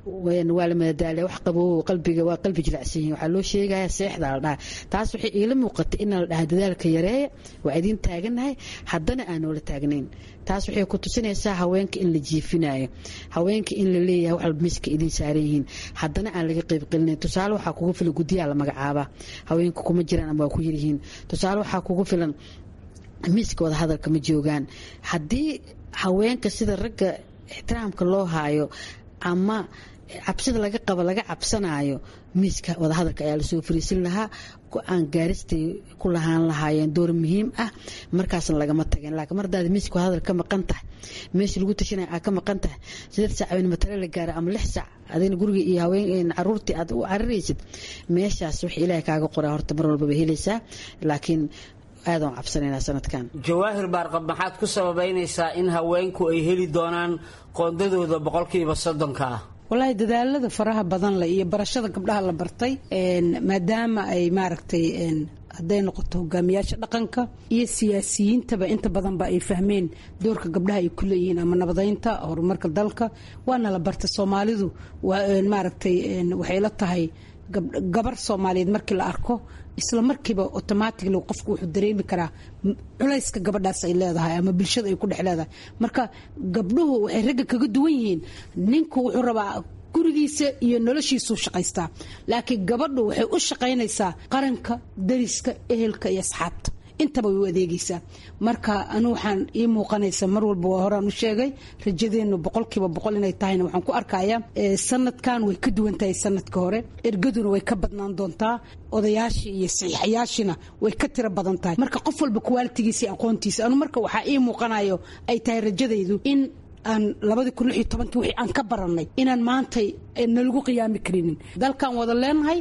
waa la madadaaliya wax qaboo qalbiga waa qalbi jilacsan yihin waxaa loo sheegaya seexda la dhaha taas waxay iila muuqatay in la dhaha dadaalka yareeya waa idiin taaganahay haddana aan noola taagnayn taas waxay ku tusinaysaa haweenka in la jiifinayo haweenka in la leeyahay wax walba miska idiin saaran yihiin haddana aan laga qayb gelinayn tusaale waxaa kugu filan guddiyaa la magacaabaa haweenka kuma jiraan ama waa ku yaryihiin tusaale waxaa kugu filan miiska wada hadalka ma joogaan haddii haweenka sida ragga ixtiraamka loo haayo ama cabsida laga qabo laga cabsanaayo miiska wadahadalka ayaa lasoo fariisin lahaa go-aan gaaristay ku lahaan lahaayeen door muhiim ah markaasna lagama tageen laakiin mar hadaad miiska wadahadal ka maqan tahay meesha lagu tashanaya aad ka maqan tahay sideed sac habeen matale la gaara ama lix sac adina guriga iyo haween caruurtii aad u cariraysid meeshaas wax ilaahay kaaga qoraa horta mar walbaba helaysaa laakiin aadaan cabsanaynaa sanadkan jawaahir baarqab maxaad ku sababaynaysaa in haweenku ay heli doonaan qoondadooda boqolkiiba soddonka ah walaahi dadaalada faraha badan leh iyo barashada gabdhaha la bartay maadaama ay maaragtay hadday noqoto hogaamiyaasha dhaqanka iyo siyaasiyiintaba inta badanba ay fahmeen doorka gabdhaha ay ku leeyihiin ama nabadeynta horumarka dalka waana la bartay soomaalidu maaragtay waxay la tahay gabar soomaaliyeed markii la arko isla markiiba automatically qofku wuxuu dareemi karaa culayska gabadhaas ay leedahay ama bulshada ay ku dhex leedahay marka gabdhuhu waxay ragga kaga duwan yihiin ninku wuxuu rabaa gurigiisa iyo noloshiisuu shaqaystaa laakiin gabadhu waxay u shaqaynaysaa qaranka dariska ehelka iyo asxaabta intaba way u adeegaysaa marka anu waxaan ii muuqanaysa mar walba waa horaan u sheegay rajadeennu boqolkiiba boqol inay tahayna waxaan ku arkayaa sanadkan way ka duwan tahay sanadka hore ergaduna way ka badnaan doontaa odayaashii iyo saxiixayaashina way ka tiro badan tahay marka qof walba kuwaalitigiisa iyo aqoontiisa anu marka waxaa ii muuqanayo ay tahay rajadaydu in aan labadii kun lix iyo tobankii wixii aan ka barannay inaan maantay nalagu qiyaami karinin dalkaan wada leenahay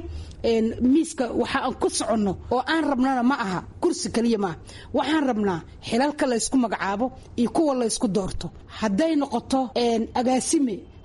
miiska waxa aan ku soconno oo aan rabnana ma aha kursi kaliya maaha waxaan rabnaa xilalka laysku magacaabo iyo kuwa laysku doorto hadday noqoto agaasime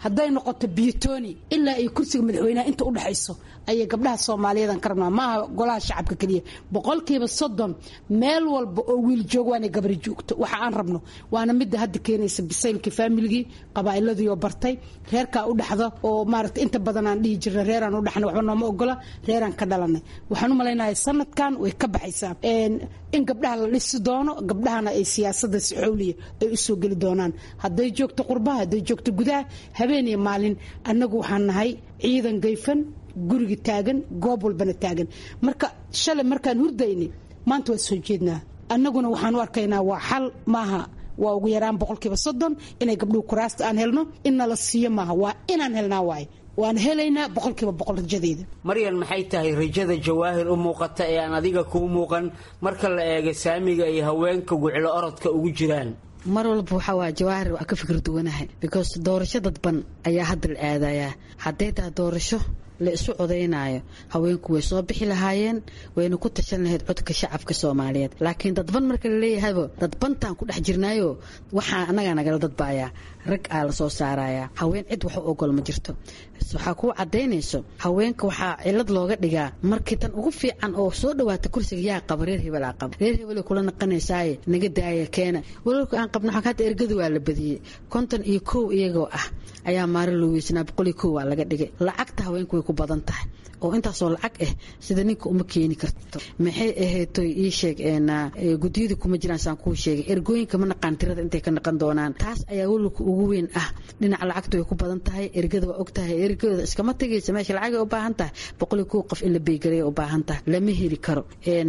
hadday noqoto biyotoni ilaa iyo kursiga madaxweynaha inta udhexayso ayay gabdhaha soomaaliyeedan ka rabnaa maaha golaha shacabka keliya boqolkiiba soddon meel walba oo wiil joog waanay gabari joogto waxa aan rabno waana midda hadda keenaysa bisaylkii faamiligii qabaa'iladii oo bartay reerkaa u dhexda oo maaragta inta badan aan dhihi jirna reeraan u dhexnay waxba nooma ogola reeraan ka dhalanay waxaan u malaynayaa sanadkan way ka baxaysaa in gabdhaha la dhisi doono gabdhahana ay siyaasada si xowliya ay u soo geli doonaan hadday joogto qurbaha hadday joogto gudaha habeen iyo maalin annagu waxaan nahay ciidan gayfan guriga taagan goob walbana taagan marka shalay markaan hurdaynay maanta waa soo jeednaa annaguna waxaan u arkaynaa waa xal maaha waa ugu yaraan boqolkiiba soddon inay gabdhuhu kuraasta aan helno in nala siiyo maaha waa inaan helnaa waaye waan helaynaa boqolkiiba boqol rajadeeda maryan maxay tahay rajada jawaahir u muuqata ee aan adiga kuu muuqan marka la eega saamiga ay haweenka guclo orodka ugu jiraan mar walba waxaa waa jawaahir waa ka fikir duwanahay because doorasho dadban ayaa hadda la aadayaa hadday tahay doorasho la isu codaynaayo haweenku way soo bixi lahaayeen wayna ku tashan lahayd codka shacabka soomaaliyeed laakiin dadban marka la leeyahayba dadbantaan ku dhex jirnaayo waxaa annagaa nagala dadbaayaa rag aa la soo saarayaa haween cid wax u ogol ma jirto waxaa kuu cadaynayso haweenka waxaa cilad looga dhigaa markii tan ugu fiican oo soo dhawaata kursiga yaa qaba reer hebelaa qaba reer hebel kula naqanaysaaye naga daaya keena walaalka aan qabna hadda ergada waa la badiyey konton iyo kow iyagoo ah ayaa maalin loo weysnaa boqol iyo kow waa laga dhigay lacagta haweenku way ku badan tahay oo intaasoo lacag ah sida ninka uma keeni karto maxay ahaytoy ii sheeg gudiyadii kuma jiraan saan kuu sheegay ergooyinka ma naqaan tirada intay ka naqan doonaan taas ayaa walilka ugu weyn ah dhinaca lacagta way ku badan tahay ergada waa og tahay ergada iskama tegaysa meesha lacagay u baahan tahay boqol iyo kow qof in la beegalay u baahan tahay lama heli karo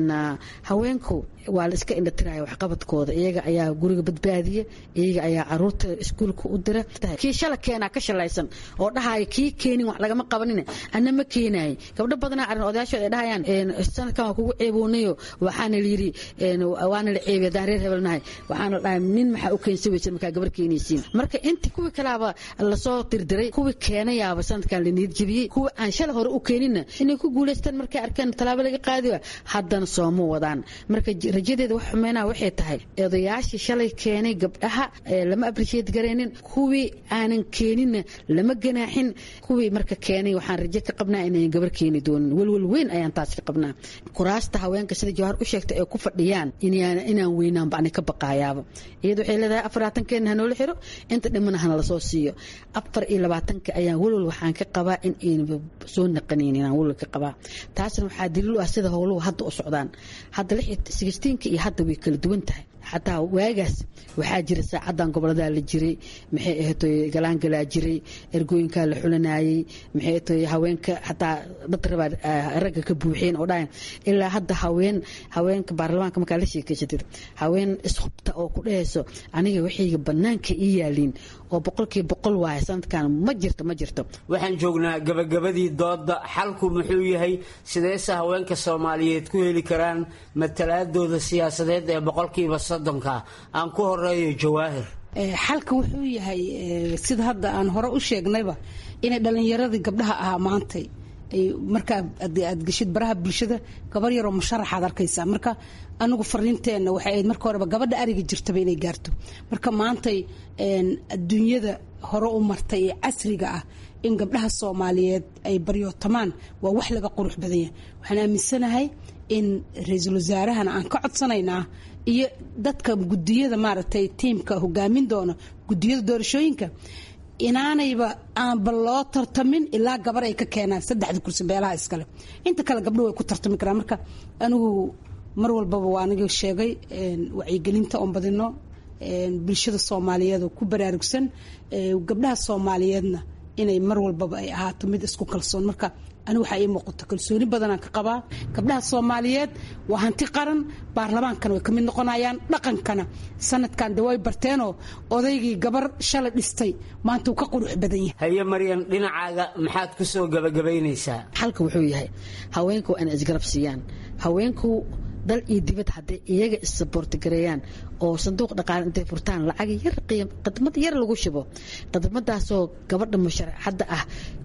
haweenku waa la iska indhatiraya waxqabadkooda iyaga ayaa guriga badbaadiya iyaga ayaa caruurta iskuulka u dira kii shala keenaa ka shalaysan oo dhahaya kii keenin wax lagama qabanin ana ma keenaay gabdho badanaa arrin odayaashood ay dhahayaan sanadkan waa kugu ceeboonayo waxaana layidhi waana la ceebay haddaan reer hebelnahay waxaana dhahay nin maxaa u keensan weysan markaa gabar keenaysiin marka intii kuwii kalaaba lasoo dirdiray kuwii keenayaaba sanadkan la niyad jebiyey kuwii aan shala hore u keeninna inay ku guulaystaan markay arkeen tallaabo laga qaadiba haddana sooma wadaan marka rajadeeda wax xumeynaa waxay tahay odayaashii shalay keenay gabdhaha lama abrisheed garaynin kuwii aanan keeninna lama ganaaxin kuwii marka keenay waxaan rajo ka qabnaa inayn gabar keeni doonin welwel weyn ayaan taas ka qabnaa kuraasta haweenka sida jawahar u sheegtay ay ku fadhiyaan inaan weynaanba ani ka baqaayaaba iyada waxay leedahay afar labaatankeena hanoola xiro inta dhimana hana lasoo siiyo afar iyo labaatanka ayaan welwel waxaan ka qabaa in aynaba soo naqanayn inaan welwel ka qabaa taasna waxaa daliil u ah sida howluhu hadda u socdaan hadda sixteenka iyo hadda way kala duwan tahay xataa waagaas waxaa jira saacadan goboladaa la jiray maxay ahaytoy galaangalaa jiray ergooyinkaa la xulanayey maxay ahaytoy haweenka xataa dad rabaa ragga ka buuxeen oo dhahayn ilaa hadda haween haweenka baarlamaanka markaa la sheekeysatid haween ishubta oo ku dhahayso aniga waxayga bannaanka ii yaaliin oo boqolkiiba boqol waaye sanadkan ma jirto ma jirto waxaan joognaa gabagabadii dooda xalku muxuu yahay sideese haweenka soomaaliyeed ku heli karaan matalaadooda siyaasadeed ee boqolkiiba soddonka aan ku horeeyo jawaahir xalka wuxuu yahay sida hadda aan hore u sheegnayba inay dhallinyaradii gabdhaha ahaa maantay markaa aad geshid baraha bulshada gabar yaroo musharaxaad arkaysaa marka anigu fariinteenna waxay ahayd marka horeba gabadha ariga jirtaba inay gaarto marka maantay adduunyada hore u martay ee casriga ah in gabdhaha soomaaliyeed ay baryootamaan waa wax laga qurux badan yahay waxaan aaminsanahay in ra-iisul wasaarahana aan ka codsanaynaa iyo dadka gudiyada maaragtay tiimka hogaamin doona gudiyada doorashooyinka inaanayba aanba loo tartamin ilaa gabar ay ka keenaan saddexda kursi beelaha iskale inta kale gabdho way ku tartami karaan marka anigu mar walbaba waa aniga sheegay wacyigelinta oon badino bulshada soomaaliyeed oo ku baraarugsan gabdhaha soomaaliyeedna inay mar walbaba ay ahaato mid isku kalsoon marka anigu waxaa ii muuqato kalsooni badanaan ka qabaa gabdhaha soomaaliyeed waa hanti qaran baarlamaankana way ka mid noqonayaan dhaqankana sanadkan de way barteenoo odaygii gabar shalay dhistay maanta uu ka qurux badan yahay haye maryan dhinacaaga maxaad ku soo gabagabaynaysaa xalka wuxuu yahay haweenku waa inay isgarab siiyaan haweenku dal iyo dibad hadday iyaga issaboortigareeyaan oo sanduuq dhaqaale intay furtaan lacag yar qadmad yar lagu shubo qadmadaasoo gabadha musharaxadda ah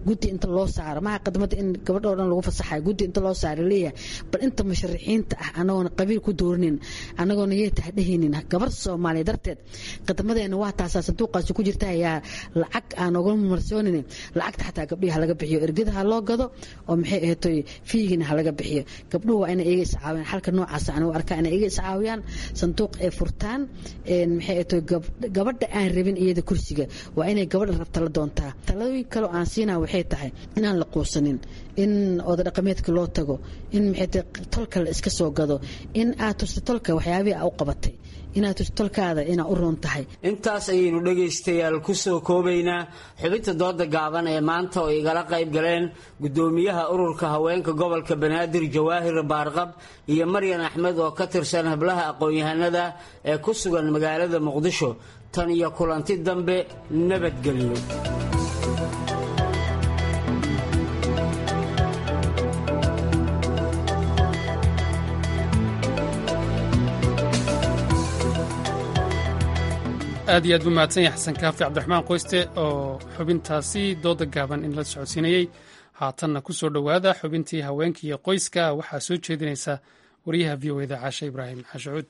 guddi inta loo saaro maha qadmada in gabadha oo dhan lagu fasaxayo guddi inta loo saaro leeyahay bal inta musharaxiinta ah anagoona qabiil ku dooranin anagoona yay tahay dhehaynin gabar soomaaliya darteed qadmadeena waa taasaa sanduuqaasi ku jirta ayaa lacag aan oga marsoonin lacagta xataa gabdhihi halaga bixiyo ergada ha loo gado oo maxay ahaytoy fiigina halaga bixiyo gabdhuhu waa inay iga iscaawiyaan xalka noocaas aan u arkaa inay iga iscaawiyaan sanduuq ay furtaan maxay ahaytoy gabadha aan rabin iyada kursiga waa inay gabadha rabta la doontaa taladooyin kaleo aan siinaa waxay tahay inaan la quusanin in oda dhaqameedka loo tago in maxay tahay tolka la iska soo gado in aad tusta tolka waxyaabihii aa u qabatay inaad tusta tolkaada inaa u roon tahay intaas ayaynu dhegaystayaal ku soo koobaynaa xubinta dooda gaaban ee maanta oo igala qayb galeen gudoomiyaha ururka haweenka gobolka banaadir jawaahir baarqab iyo maryan axmed oo ka tirsan hablaha aqoon-yahanada ee ku sugan magaalada muqdisho tan iyo kulanti dambe nabadgelyo aad iyo aad buu mahadsan yahay xasan kaafi cabdiraxmaan qoyste oo xubintaasi dooda gaaban in la socodsiinayey haatanna ku soo dhowaada xubintii haweenka iyo qoyska waxaa soo jeedinaysa wariyaha v o eda caashe ibraahim xashucuud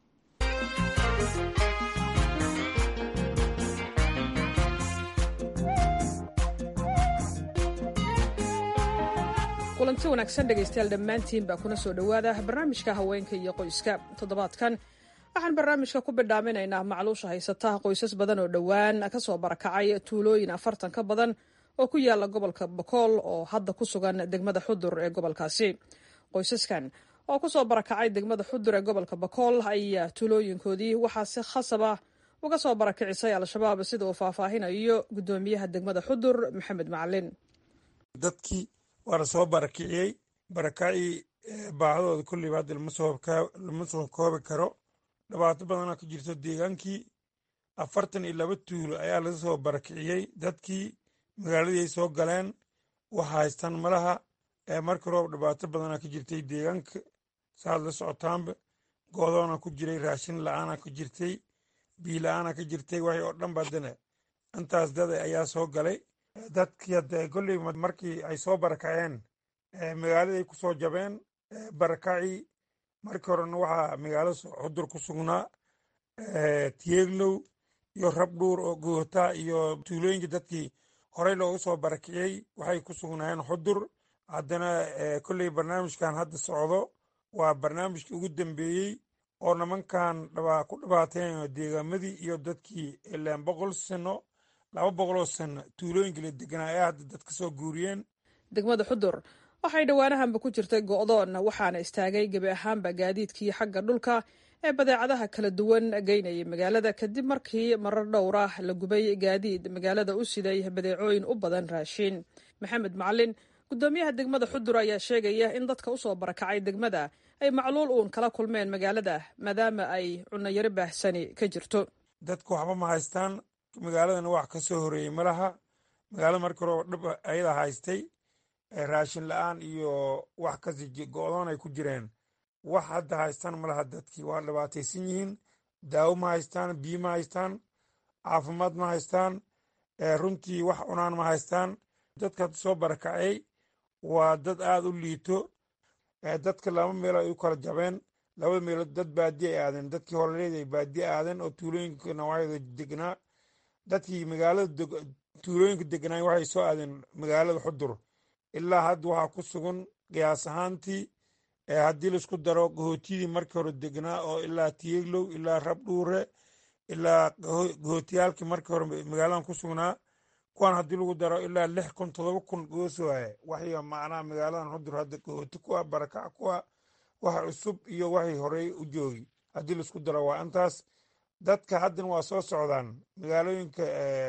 kulanti wanaagsan dhegaystayaal dhammaantiin baa kuna soo dhowaada barnaamijka haweenka iyo qoyska toddobaadkan waxaan barnaamijka ku bidhaaminaynaa macluusha haysata qoysas badan oo dhowaan ka soo barakacay tuulooyin afartan ka badan oo ku yaala gobolka bokool oo hadda ku sugan degmada xudur ee gobolkaasi qoysaskan oo kusoo barakacay degmada xudur ee gobolka bokool ayaa tuulooyinkoodii waxaa si khasab ah uga soo barakicisay al-shabaab sida uu faahfaahinayo gudoomiyaha degmada xudur maxamed macalin dadkii waa la soo barakiciyey barakacii baahadooda kulliba hadda lama soo koobi karo dhibaato badanaa ka jirto deegaankii afartan iyo laba tuulo ayaa laga soo barakiciyey dadkii magaaladii ay soo galeen wax haystaan malaha marka roob dhibaato badanaa ka jirtay deegaanka saad la socotaanba goodoona ku jiray raashin la-aana ka jirtay bii la-aana ka jirtay waxay oo dhan badane intaas dada ayaa soo galay dadkii hadda kolley markii ay soo barakaceen magaaladay ku soo jabeen barakacii markii horena waxaa magaalo xudur ku sugnaa tiyeeglow iyo rabdhuur oo goota iyo tuulooyinka dadkii horey loogu soo barakiciyey waxay ku sugnaayeen xudur haddana kolley barnaamijkan hadda socdo waa barnaamijkii ugu dambeeyey oo nimankan ku dhibaateen deegaamadii iyo dadkii ilaan boqol sano laba boqoloo sano tuulooyinka la deganaa ee hadda dad ka soo guuriyeen degmada xudur waxay dhowaanahanba ku jirtay go'doon waxaana istaagay gebi ahaanba gaadiidkii xagga dhulka ee badeecadaha kala duwan geynayay magaalada kadib markii marar dhowr ah la gubay gaadiid magaalada u siday badeecooyin u badan raashiin maxamed macalin gudoomiyaha degmada xudur ayaa sheegaya in dadka usoo barakacay degmada ay macluul uun kala kulmeen magaalada maadaama ay cunayaro baahsani ka jirto dadku waxba ma haystaan magaaladana wax ka soo horeeyey malaha magaalada markii hore dhib ayada haystay raashin la-aan iyo wax kasi go-doon ay ku jireen wax hadda haystaan malaha dadkii waa dhibaataysan yihiin daawo ma haystaan biyo ma haystaan caafimaad ma haystaan runtii wax cunaan ma haystaan dadka hadda soo barakacay waa dad aada u liito dadka laba meelo ay u kala jabeen labada meelood dad baadiye ay aadeen dadkii horereed ay baadiye aadeen oo tuulooyinka nawaacyada degnaa dadkii magaalada tuulooyinka degnaa waxay soo aadeen magaalada xudur ilaa hadda waxaa ku sugan qiyaas ahaantii haddii laisku daro gahootiyadii markii hore degnaa oo ilaa tiyeglow ilaa rabdhuure ilaa gahootiyaalkii markii hore magaaladan ku sugnaa kuwan haddii lagu daro ilaa lix kun todoba kun goosooye waxay macnaha magaaladan xudur hadda gahooti kuwa barakac kuwa wax cusub iyo waxay horey u joogi haddii laisku daro waa intaas dadka haddana waa soo socdaan magaalooyinka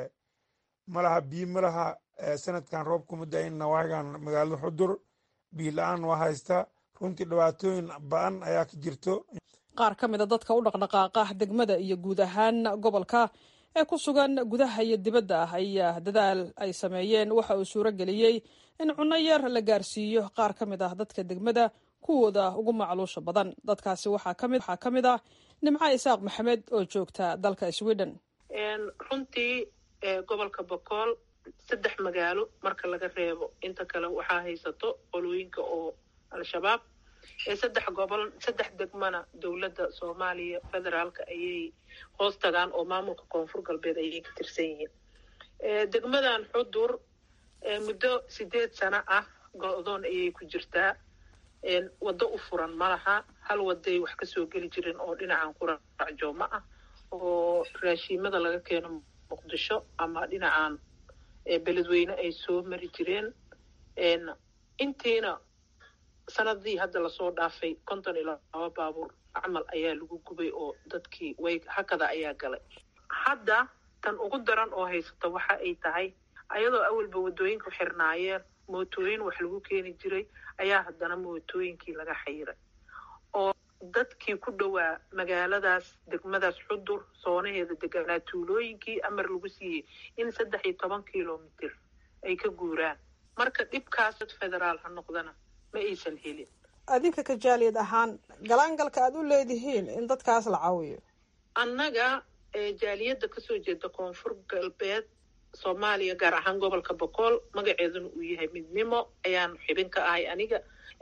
malaha biyo malaha sanadkan roob kuma da-in nawaagan magaalada xudur biyo la-aan waa haysta runtii dhibaatooyin ba-an ayaa ka jirto qaar ka mida dadka u dhaqdhaqaaqa degmada iyo guud ahaan gobolka ee ku sugan gudaha iyo dibadda ah ayaa dadaal ay sameeyeen waxa uu suuro geliyey in cunno yar la gaarsiiyo qaar ka mid ah dadka degmada kuwooda ugu macluusha badan dadkaasi waxaa ka mid ah nimco isaaq maxamed oo joogta dalka sweden runtii gobolka bokool saddex magaalo marka laga reebo inta kale waxaa haysato qolooyinka oo al-shabaab ee saddex gobol saddex degmana dowladda soomaaliya federaalka ayay hoos tagaan oo maamulka koonfur galbeed ayay ka tirsan yihiin degmadan xudur muddo sideed sano ah go-doon ayay ku jirtaa waddo u furan ma laha hal waday wax kasoo geli jirin oo dhinacan quracjooma ah oo raashiimada laga keeno muqdisho ama dhinacan beledweyne ay soo mari jireen intiina sanadii hadda lasoo dhaafay konton iyo laba baabuur acmal ayaa lagu gubay oo dadkii way hakada ayaa galay hadda tan ugu daran oo haysata waxa ay tahay ayadoo awalba waddooyinku xirnaayeen mootooyin wax lagu keeni jiray ayaa haddana mootooyinkii laga xayiray oo dadkii ku dhowaa magaaladaas degmadaas xudur soonaheeda deganaa tuulooyinkii amar lagu siiyey in saddex iyo toban kilomitir ay ka guuraan marka dhibkaas dad federaal ha noqdana ma aysan helin adinka ka jaaliyad ahaan galaangalka aad u leedihiin in dadkaas la caawiyo annaga jaaliyadda kasoo jeeda koonfur galbeed soomaaliya gaar ahaan gobolka boqol magaceeduna uu yahay midnimo ayaan xibin ka ahay aniga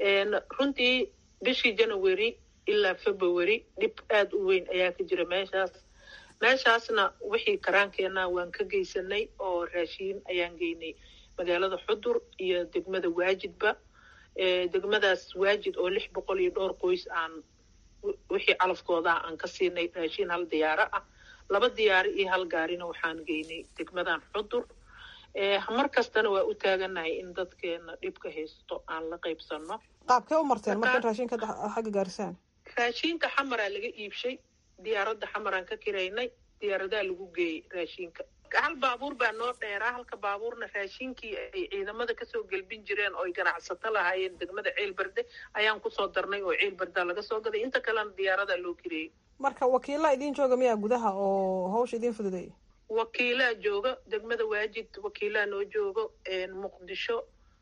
runtii bishii january ilaa february dhib aada u weyn ayaa ka jira meeshaas meeshaasna wixii karaankeenna waan ka geysanay oo raashiin ayaan geynay magaalada xudur iyo degmada waajidba degmadaas waajid oo lix boqol iyo dhowr qoys aan wixii calafkooda aan ka siinay raashiin hal diyaaro ah laba diyaaro iyo hal gaarina waxaan geynay degmadan xudur mar kastana waa u taaganahay in dadkeena dhibka haysto aan la qaybsano qaabkee u marteen marka in raashinka xagga gaarisaan raashiinka xamaraa laga iibshay diyaaradda xamaraan ka kiraynay diyaaradaa lagu geeyey raashiinka hal baabuur baa noo dheeraa halka baabuurna raashinkii ay ciidamada kasoo gelbin jireen oo ay ganacsato lahaayeen degmada ceelberde ayaan kusoo darnay oo ceelberdaa laga soo gaday inta kalena diyaaradaa loo kireeyey marka wakiilaa idiin jooga miyaa gudaha oo hawsha idiin fududeeyay wakiilaa jooga degmada waajid wakiilaa noo joogo muqdisho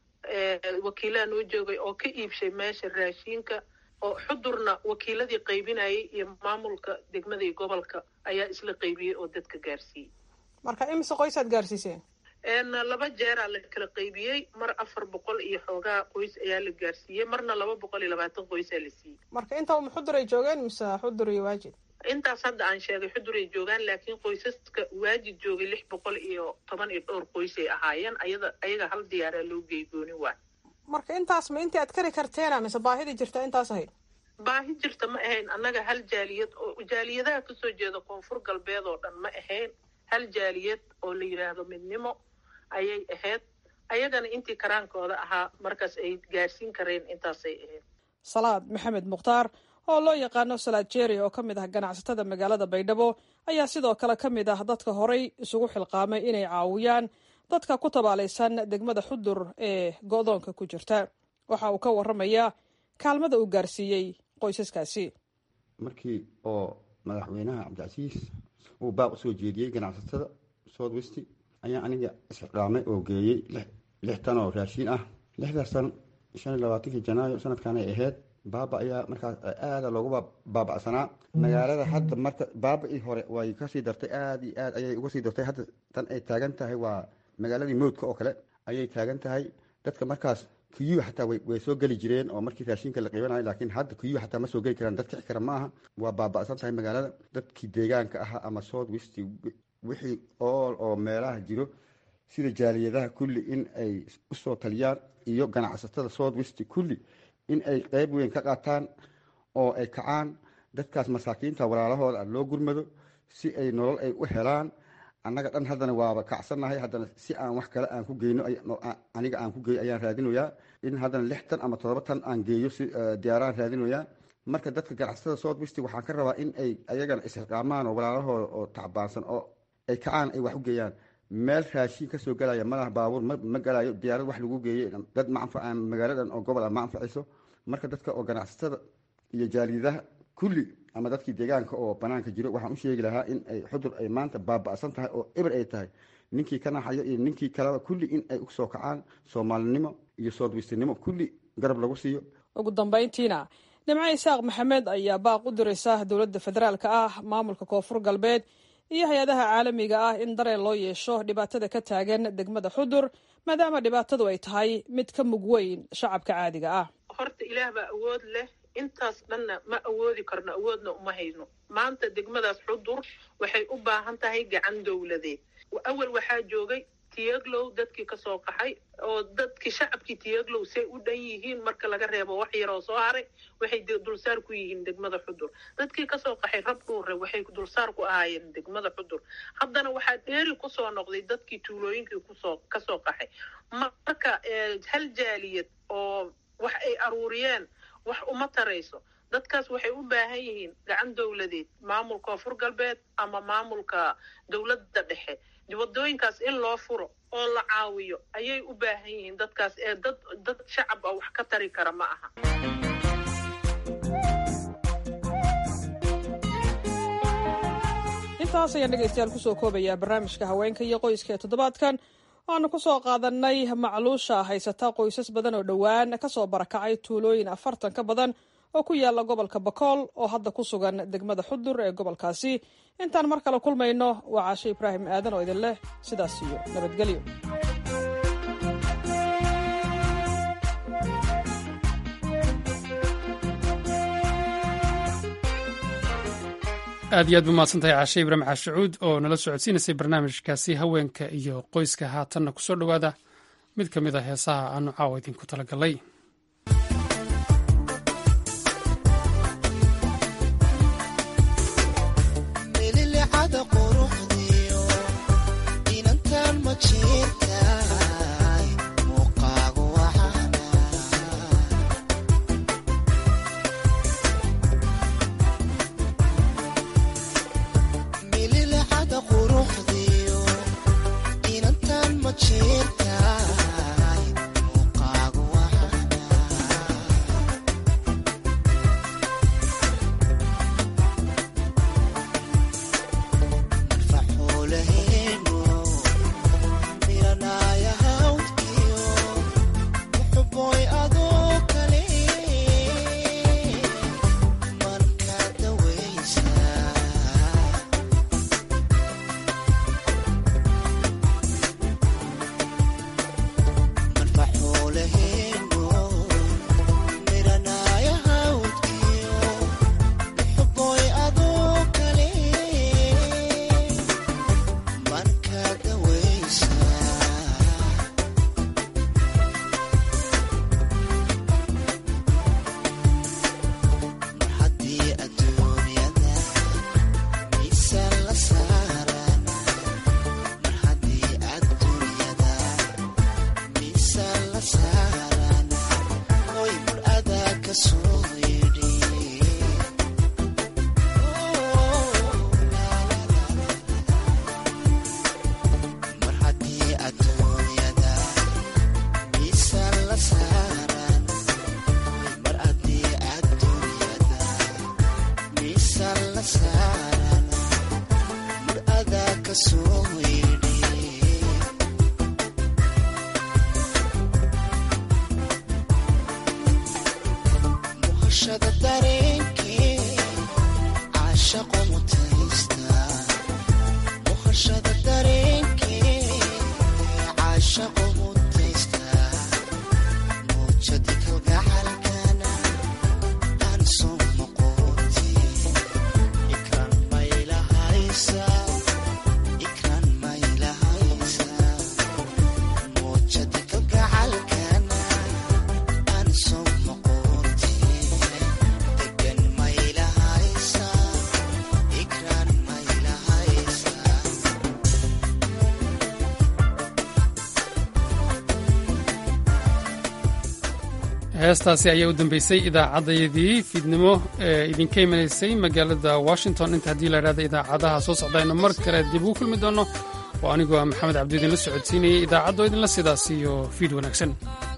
wakiilaa noo joogay oo ka iibshay meesha raashiinka oo xudurna wakiiladii qaybinayay iyo maamulka degmada iyo gobolka ayaa isla qaybiyey oo dadka gaarsiiyey marka imise qoysaad gaarsiiseen laba jeeraa la kala qaybiyey mar afar boqol iyo xoogaa qoys ayaa la gaarsiiyey marna laba boqol iyo labaatan qoysaa la siiyey marka inta xudur ay joogeen mise xudur iyo waajid intaas hadda aan sheegay xudur ay joogaan laakiin qoysaska waajid joogay lix boqol iyo toban iyo dhowr qoys ay ahaayeen ayada ayaga hal diyaaraa loo geegooni waay marka intaas ma intii aad kari karteena mise baahidii jirta intaas ahayd baahi jirta ma ahayn annaga hal jaaliyad oo jaaliyadaha kasoo jeeda koonfur galbeed oo dhan ma ahayn hal jaaliyad oo la yidhaahdo midnimo ayay ahayd ayagana intii karaankooda ahaa markaas ay gaarsiin kareen intaasay ahayd salaad maxamed mukhtaar oo loo yaqaano salaad jeeri oo ka mid ah ganacsatada magaalada baydhabo ayaa sidoo kale ka mid ah dadka horay isugu xilqaamay inay caawiyaan dadka ku tabaalaysan degmada xudur ee go-doonka ku jirta waxa uu ka warramayaa kaalmada uu gaarsiiyey qoysaskaasi markii oo madaxweynaha cabdicasiis uu baaq usoo jeediyey ganacsatada south west ayaa aniga isxiqaamay oo geeyey lix tan oo raashiin ah lixdaas tan shan iyo labaatankii janaayo sanadkan ay ahayd baaba ayaa markaas aada loogu baabacsanaa magaalada hadda marka baaba-ii hore way kasii dartay aada iyo aad ayay uga sii dartay hadda tan ay taagan tahay waa magaaladii mowdka oo kale ayay taagan tahay dadka markaas kuyuwa xataa way soo geli jireen oo markii raashinka la qiibanayo laakiin hadda kuyuwa xataa ma soo geli karaan dad kici kara ma aha waa baaba'san tahay magaalada dadkii deegaanka ahaa ama south west wixii ool oo meelaha jiro sida jaaliyadaha kulli in ay usoo taliyaan iyo ganacsatada south west kulli in ay qeyb weyn ka qaataan oo ay kacaan dadkaas masaakiinta walaalahooda loo gurmado si ay nolol ay u helaan annaga dhan haddana waaba kacsannahay haddana si aan wax kale aan ku geyno aniga aan ku geeyo ayaan raadinoyaa in haddana lix tan ama toddoba tan aan geeyo si diyaaraan raadinoyaa marka dadka ganacsatada south west waxaan ka rabaa in ay ayagana isxiqaamaan oo walaalahooda oo tacbaansan oo ay kacaan ay wax u geeyaan meel raashiin kasoo galaya malaha baabuur ma galayo diyaarad wax lagu geeyey dad ma anfacaan magaaladan oo gobol ah ma anfacayso marka dadka oo ganacsatada iyo jaaliyadaha kulli ama dadkii deegaanka oo banaanka jiro waxaan u sheegi lahaa in ay xudur ay maanta baaba'san tahay oo eber ay tahay ninkii ka naxayo iyo ninkii kaleba kulli in ay usoo kacaan soomaalinimo iyo soodwistinimo kulli garab lagu siiyo ugu dambayntiina nimco isaaq maxamed ayaa baaq u diraysa dowladda federaalka ah maamulka koonfur galbeed iyo hay-adaha caalamiga ah in dareen loo yeesho dhibaatada ka taagan degmada xudur maadaama dhibaatadu ay tahay mid ka mug weyn shacabka caadiga ah horta ilaah baa awood leh intaas dhanna ma awoodi karno awoodna uma hayno maanta degmadaas xudur waxay u baahan tahay gacan dowladeed awal waxaa joogay tiyaglow dadkii kasoo qaxay oo dadkii shacabkii tiyaglow say u dhan yihiin marka laga reebo wax yaroo soo haray waxay dulsaar ku yihiin degmada xudur dadkii kasoo qaxay rab dhuure waxay dulsaar ku ahaayeen degmada xudur haddana waxaa dheeri kusoo noqday dadkii tuulooyinkii kusoo kasoo qaxay marka hal jaaliyad oo wax ay aruuriyeen wax uma tarayso dadkaas waxay u baahan yihiin gacan dowladeed maamulka koonfur galbeed ama maamulka dowladda dhexe wadooyinkaas in loo furo oo la caawiyo ayay u baahan yihiin dadkaas ee dad dad shacab ah wax ka tari kara ma aha intaas ayaan dhegaystayaal kusoo koobayaa barnaamijka haweenka iyo qoyska ee toddobaadkan waanu ku soo qaadanay macluusha haysata qoysas badan oo dhowaan kasoo barakacay tuulooyin afartan ka badan oo ku yaala gobolka bakool oo hadda ku sugan degmada xudur ee gobolkaasi intaan mar kale kulmayno waa caashe ibraahim aadan oo idin leh sidaas iyo nabadgelyo aad iyo aad ba mahadsantahay caashe ibraahim caashacuud oo nala socodsiinaysay barnaamijkaasi haweenka iyo qoyska haatanna kusoo dhowaada mid ka mid a heesaha aanu caawa idinku talagalay heestaasi ayaa u dambeysay idaacaddayadii fiidnimo ee idinka imanaysay magaalada washington inta haddii la idhahda idaacadaha soo socdayno mar kale dib ugu kulmi doono oo anigoo maxamed cabdi idinla socodsiinayay idaacaddo idinla sidaas iyo fiid wanaagsan